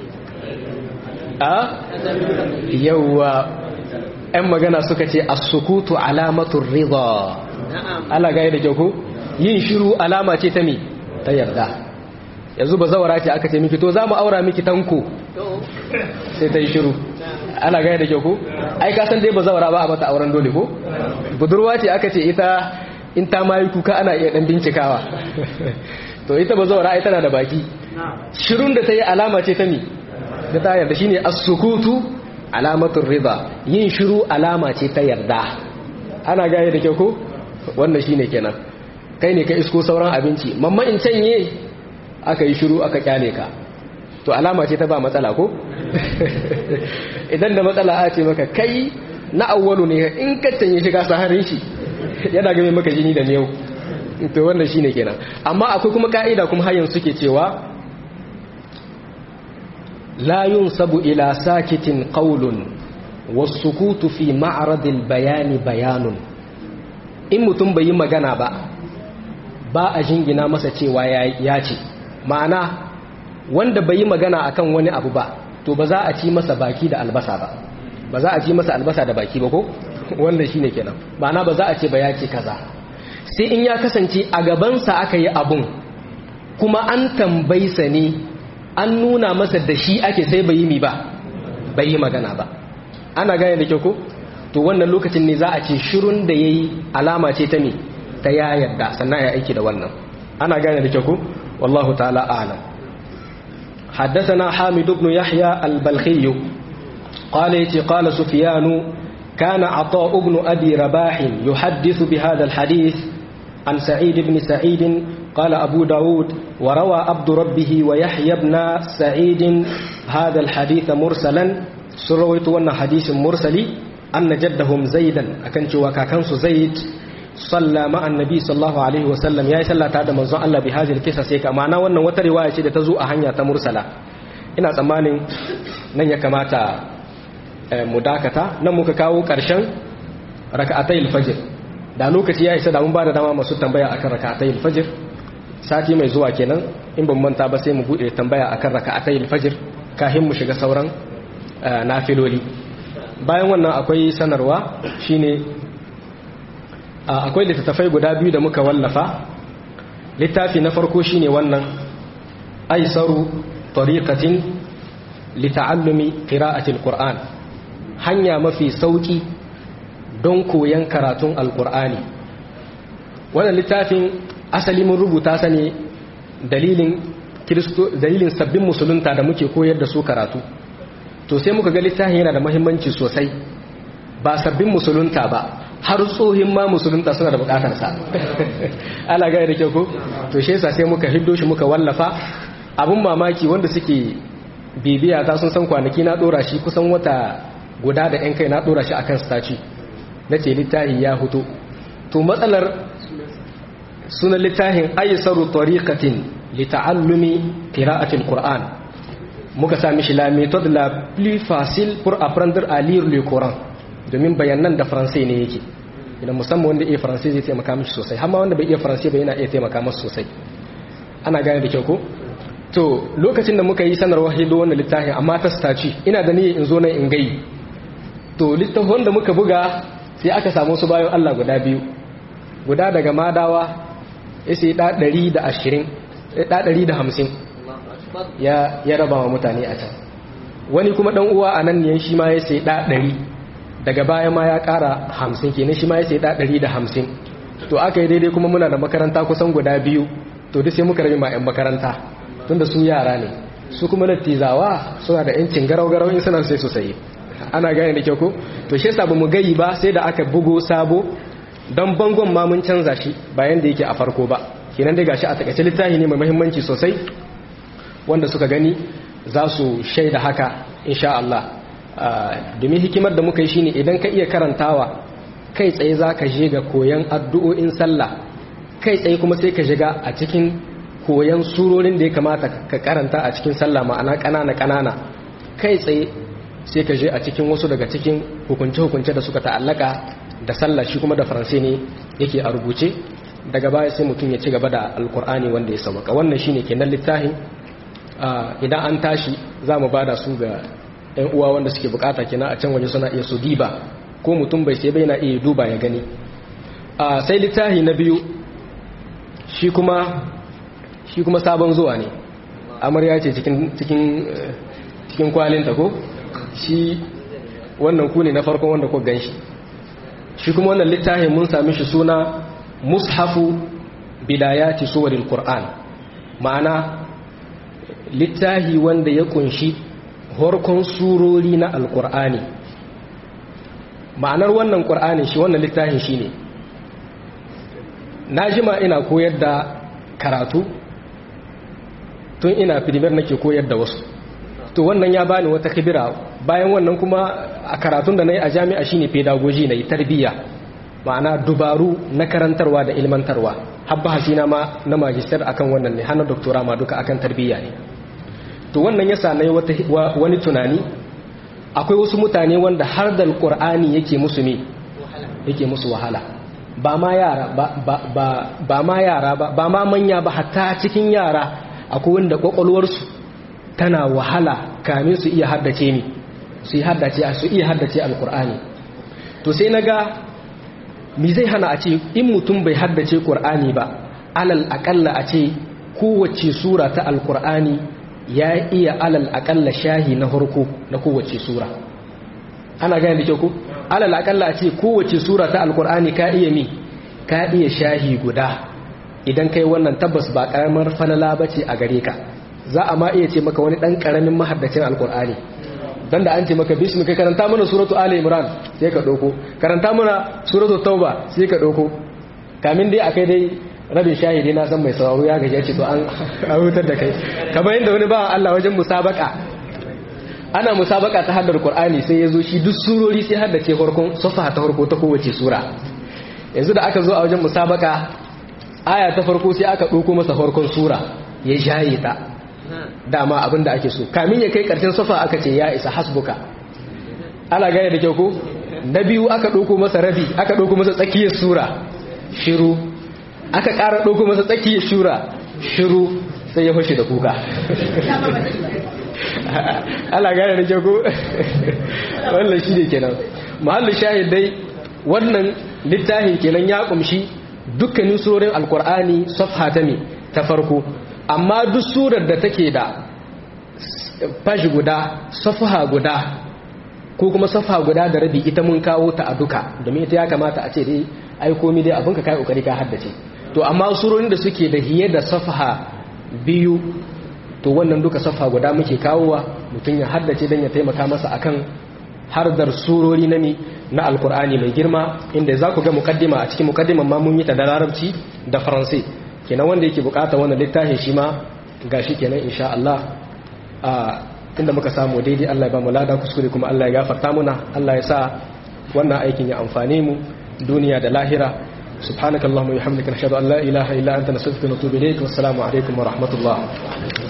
a yawwa 'yan magana suka ce as-sukutu alamatun rida ala gaya da kyau yin shiru alama ce ta mi ta yarda yanzu ba zawara ce aka ce miki to za mu aura miki tanko sai ta yi shiru ana gaya da kyau ko ai ka san dai ba zawara ba a mata auren dole ko budurwa ce aka ce ita in ta mayi kuka ana iya dan bincikawa to ita ba zawara ai tana da baki shirun da ta yi alama ce ta mi da ta yarda shine as-sukutu alamatun riba yin shiru alama ce ta yarda ana gaya da kyau ko wannan shine kenan kai ne ka isko sauran abinci mamma in canye aka yi shiru aka kyale ka to alama ce ta ba matsala ko idan da matsala a ce maka kai na awwalu ne in ka canye shiga saharin shi yana game maka jini da miyau to wannan shine kenan amma akwai kuma ka'ida kuma har yanzu suke cewa la yunsabu ila sakitin qawlun was-sukutu fi ma'radil bayani bayanun in mutum bai yi magana ba ba a jingina masa cewa ya ce ma'ana wanda bai yi magana akan wani abu ba to ba za a ci masa baki da albasa ba ba za a ci masa albasa da baki ba ko wannan shine kenan ma'ana ba za a ce ba ya ce kaza sai in ya kasance a gabansa aka yi abun kuma an tambaysa ne an nuna masa da shi ake sai bai yi mi ba bai yi magana ba ana gane da kyau ko to wannan lokacin ne za a ce shirun da ya yi alama ce ta mi ta ya yarda sannan ya aiki da wannan ana gane da kyau ko wallahu ta'ala a'lam حدثنا حامد بن يحيى البلخي قال يتي قال سفيان كان عطاء بن أبي رباح يحدث بهذا الحديث عن سعيد بن سعيد قال أبو داود وروى عبد ربه ويحيى بن سعيد هذا الحديث مرسلا سرويت وانا حديث مرسلي أن جدهم زيدا أكنت وكاكنس زيد صلى مع النبي صلى الله عليه وسلم يا صلى تعالى منزو الله بهذه القصص يك معنى wannan wata riwaya ce da ta zo a hanya ta mursala ina tsammanin nan ya kamata mu dakata nan muka kawo karshen raka'atayil fajr da lokaci ya isa da mun bada dama masu tambaya akan raka'atayil fajr sati mai zuwa kenan in ban manta ba sai mu bude tambaya akan raka'atayil fajr kafin mu shiga sauran nafiloli bayan wannan akwai sanarwa shine akwai littattafai guda biyu da muka wallafa littafi na farko shine wannan aisaru tariqatin lita'allumi qira'atil qur'an hanya mafi sauki don koyan karatun alqur'ani wannan littafin asali mun rubuta sa ne dalilin kristo dalilin sabbin musulunta da muke koyar da su karatu to sai muka ga littafin yana da muhimmanci sosai ba sabbin musulunta ba har tsohin ma musulunta suna da bukatar sa ala gaya da kyau ko to shi yasa sai muka hiddo shi muka wallafa abun mamaki wanda suke bibiya ta sun san kwanaki na dora shi kusan wata guda da yan kai na dora shi akan staci na ce littafi ya hutu to matsalar sunan littafin aysaru tariqatin li ta'allumi qira'atil qur'an muka sa mishi la méthode la plus facile pour apprendre à lire le coran domin bayanan da faransai ne yake idan musamman wanda iya faransai zai taimaka mishi sosai har ma wanda bai iya faransai bai yana iya taimaka masa sosai ana gane da kyau ko to lokacin da muka yi sanarwar hido wannan littafin amma ta staci ina da niyyar in zo nan in gai to littafin da muka buga sai aka samu su bayan Allah guda biyu guda daga madawa ya sai da 120 da 150 ya ya raba wa mutane a can wani kuma dan uwa a nan ne shi ma ya sai da 100 daga baya ma ya kara 50 kenan shi ma ya sai da 150 to aka yi daidai kuma muna da makaranta kusan guda biyu to duk sai muka rabi ma 'yan makaranta tunda su yara ne su kuma lattizawa suna da 'yancin garau-garau in suna sai su sayi ana gane da kyau ko to shi yasa bamu gayi ba sai da aka bugo sabo don bangon ma mun canza shi bayan da yake a farko ba kenan dai gashi a takaice littafi ne mai muhimmanci sosai wanda suka gani za su shaida haka insha Allah domin hikimar da muka yi shine idan ka iya karantawa kai tsaye za ka je ga koyan addu'o'in sallah kai tsaye kuma sai ka shiga a cikin koyan surorin da ya kamata ka karanta a cikin sallah ma'ana ƙanana ƙanana kai tsaye sai ka je a cikin wasu daga cikin hukunce-hukunce da suka ta'allaka da sallah shi kuma da faransai ne yake a rubuce daga baya sai mutum ya ci gaba da alkur'ani wanda ya sauka wannan shine kenan littafin idan an tashi za mu bada su ga 'yan uwa wanda suke bukata kenan a can waje suna iya su diba ko mutum bai sai bai na iya duba ya gani sai littafi na biyu shi kuma shi kuma sabon zuwa ne amarya ce cikin cikin cikin kwalinta ko shi wannan ku ne na farkon wanda ku ganshi shi kuma wannan littafin mun sami shi suna mushafu bidayati suwaril qur'an ma'ana littafi wanda ya kunshi horkon surori na alqur'ani ma'anar wannan qur'ani shi wannan littafin shine na jima ina koyar da karatu tun ina filimar nake koyar da wasu to wannan ya bani wata kibira bayan wannan kuma a karatun da na yi a jami'a shine pedagogy na yi tarbiyya ma'ana dubaru na karantarwa da ilmantarwa habba hasina ma na magister akan wannan ne hana doktora ma duka akan tarbiyya ne to wannan yasa nayi wata wani tunani akwai wasu mutane wanda har da alqur'ani yake musu ne yake musu wahala ba ma yara ba ba ba ma yara ba ba ma manya ba hatta cikin yara akwai wanda kwakwalwarsu tana wahala kamin su iya haddace ni su yi haddace su iya haddace alqur'ani to sai naga mi zai hana a ce in mutum bai haddace qur'ani ba alal aqalla a ce kowace sura ta alqur'ani ya iya alal aqalla shahi na farko na kowace sura ana gane da kyau ko alal aqalla a ce kowace sura ta alqur'ani ka iya mi ka iya shahi guda idan kai wannan tabbas ba karamar falala bace a gare ka za a ma iya ce maka wani dan karamin mahaddacin alqur'ani dan da an ce maka bismi kai karanta mana suratu ali imran sai ka dauko karanta mana suratu tauba sai ka dauko kamin dai akai dai rabin shahidi na san mai sauraro ya gaje ce to an hutar da kai kamar yadda wani bawan Allah wajen musabaka ana musabaka ta haddar qur'ani sai yazo shi duk surori sai haddace farkon safa ta farko ta kowace sura yanzu da aka zo a wajen musabaka aya ta farko sai aka dauko masa farkon sura ya shaye ta dama abin da ake so kamin ya kai karshen safa aka ce ya isa hasbuka ana gane da kyau ko na biyu aka ɗauko masa rabi aka ɗauko masa tsakiyar sura shiru aka ƙara ɗauko masa tsakiyar shura shiru sai ya fashe da kuka ana gane da kyau ko wannan shi ne kenan mahallin shahid dai wannan littafin kenan ya kumshi dukkanin surorin alkur'ani safha ta ne ta farko amma duk surar da take da fashi guda safaha guda ko kuma safa guda da rabi ita mun kawo ta a duka domin ita ya kamata a ce dai ai komi dai abinka kai kokari ka haddace to amma surorin da suke da hiye da safaha biyu to wannan duka safa guda muke kawowa mutum ya haddace dan ya taimaka masa akan hardar surori na mi na alkur'ani mai girma inda za ku ga mukaddima a cikin mukaddiman ma mun yi ta da larabci da faransai kenan wanda yake bukata wannan littafin shi ma gashi kenan insha Allah a inda muka samu daidai Allah ya ba mu lada kuskure kuma Allah ya gafarta muna Allah ya sa wannan aikin ya amfane mu duniya da lahira subhanakallahumma wa bihamdika nashhadu an la ilaha illa anta nastaghfiruka wa natubu ilayk wassalamu alaikum wa rahmatullah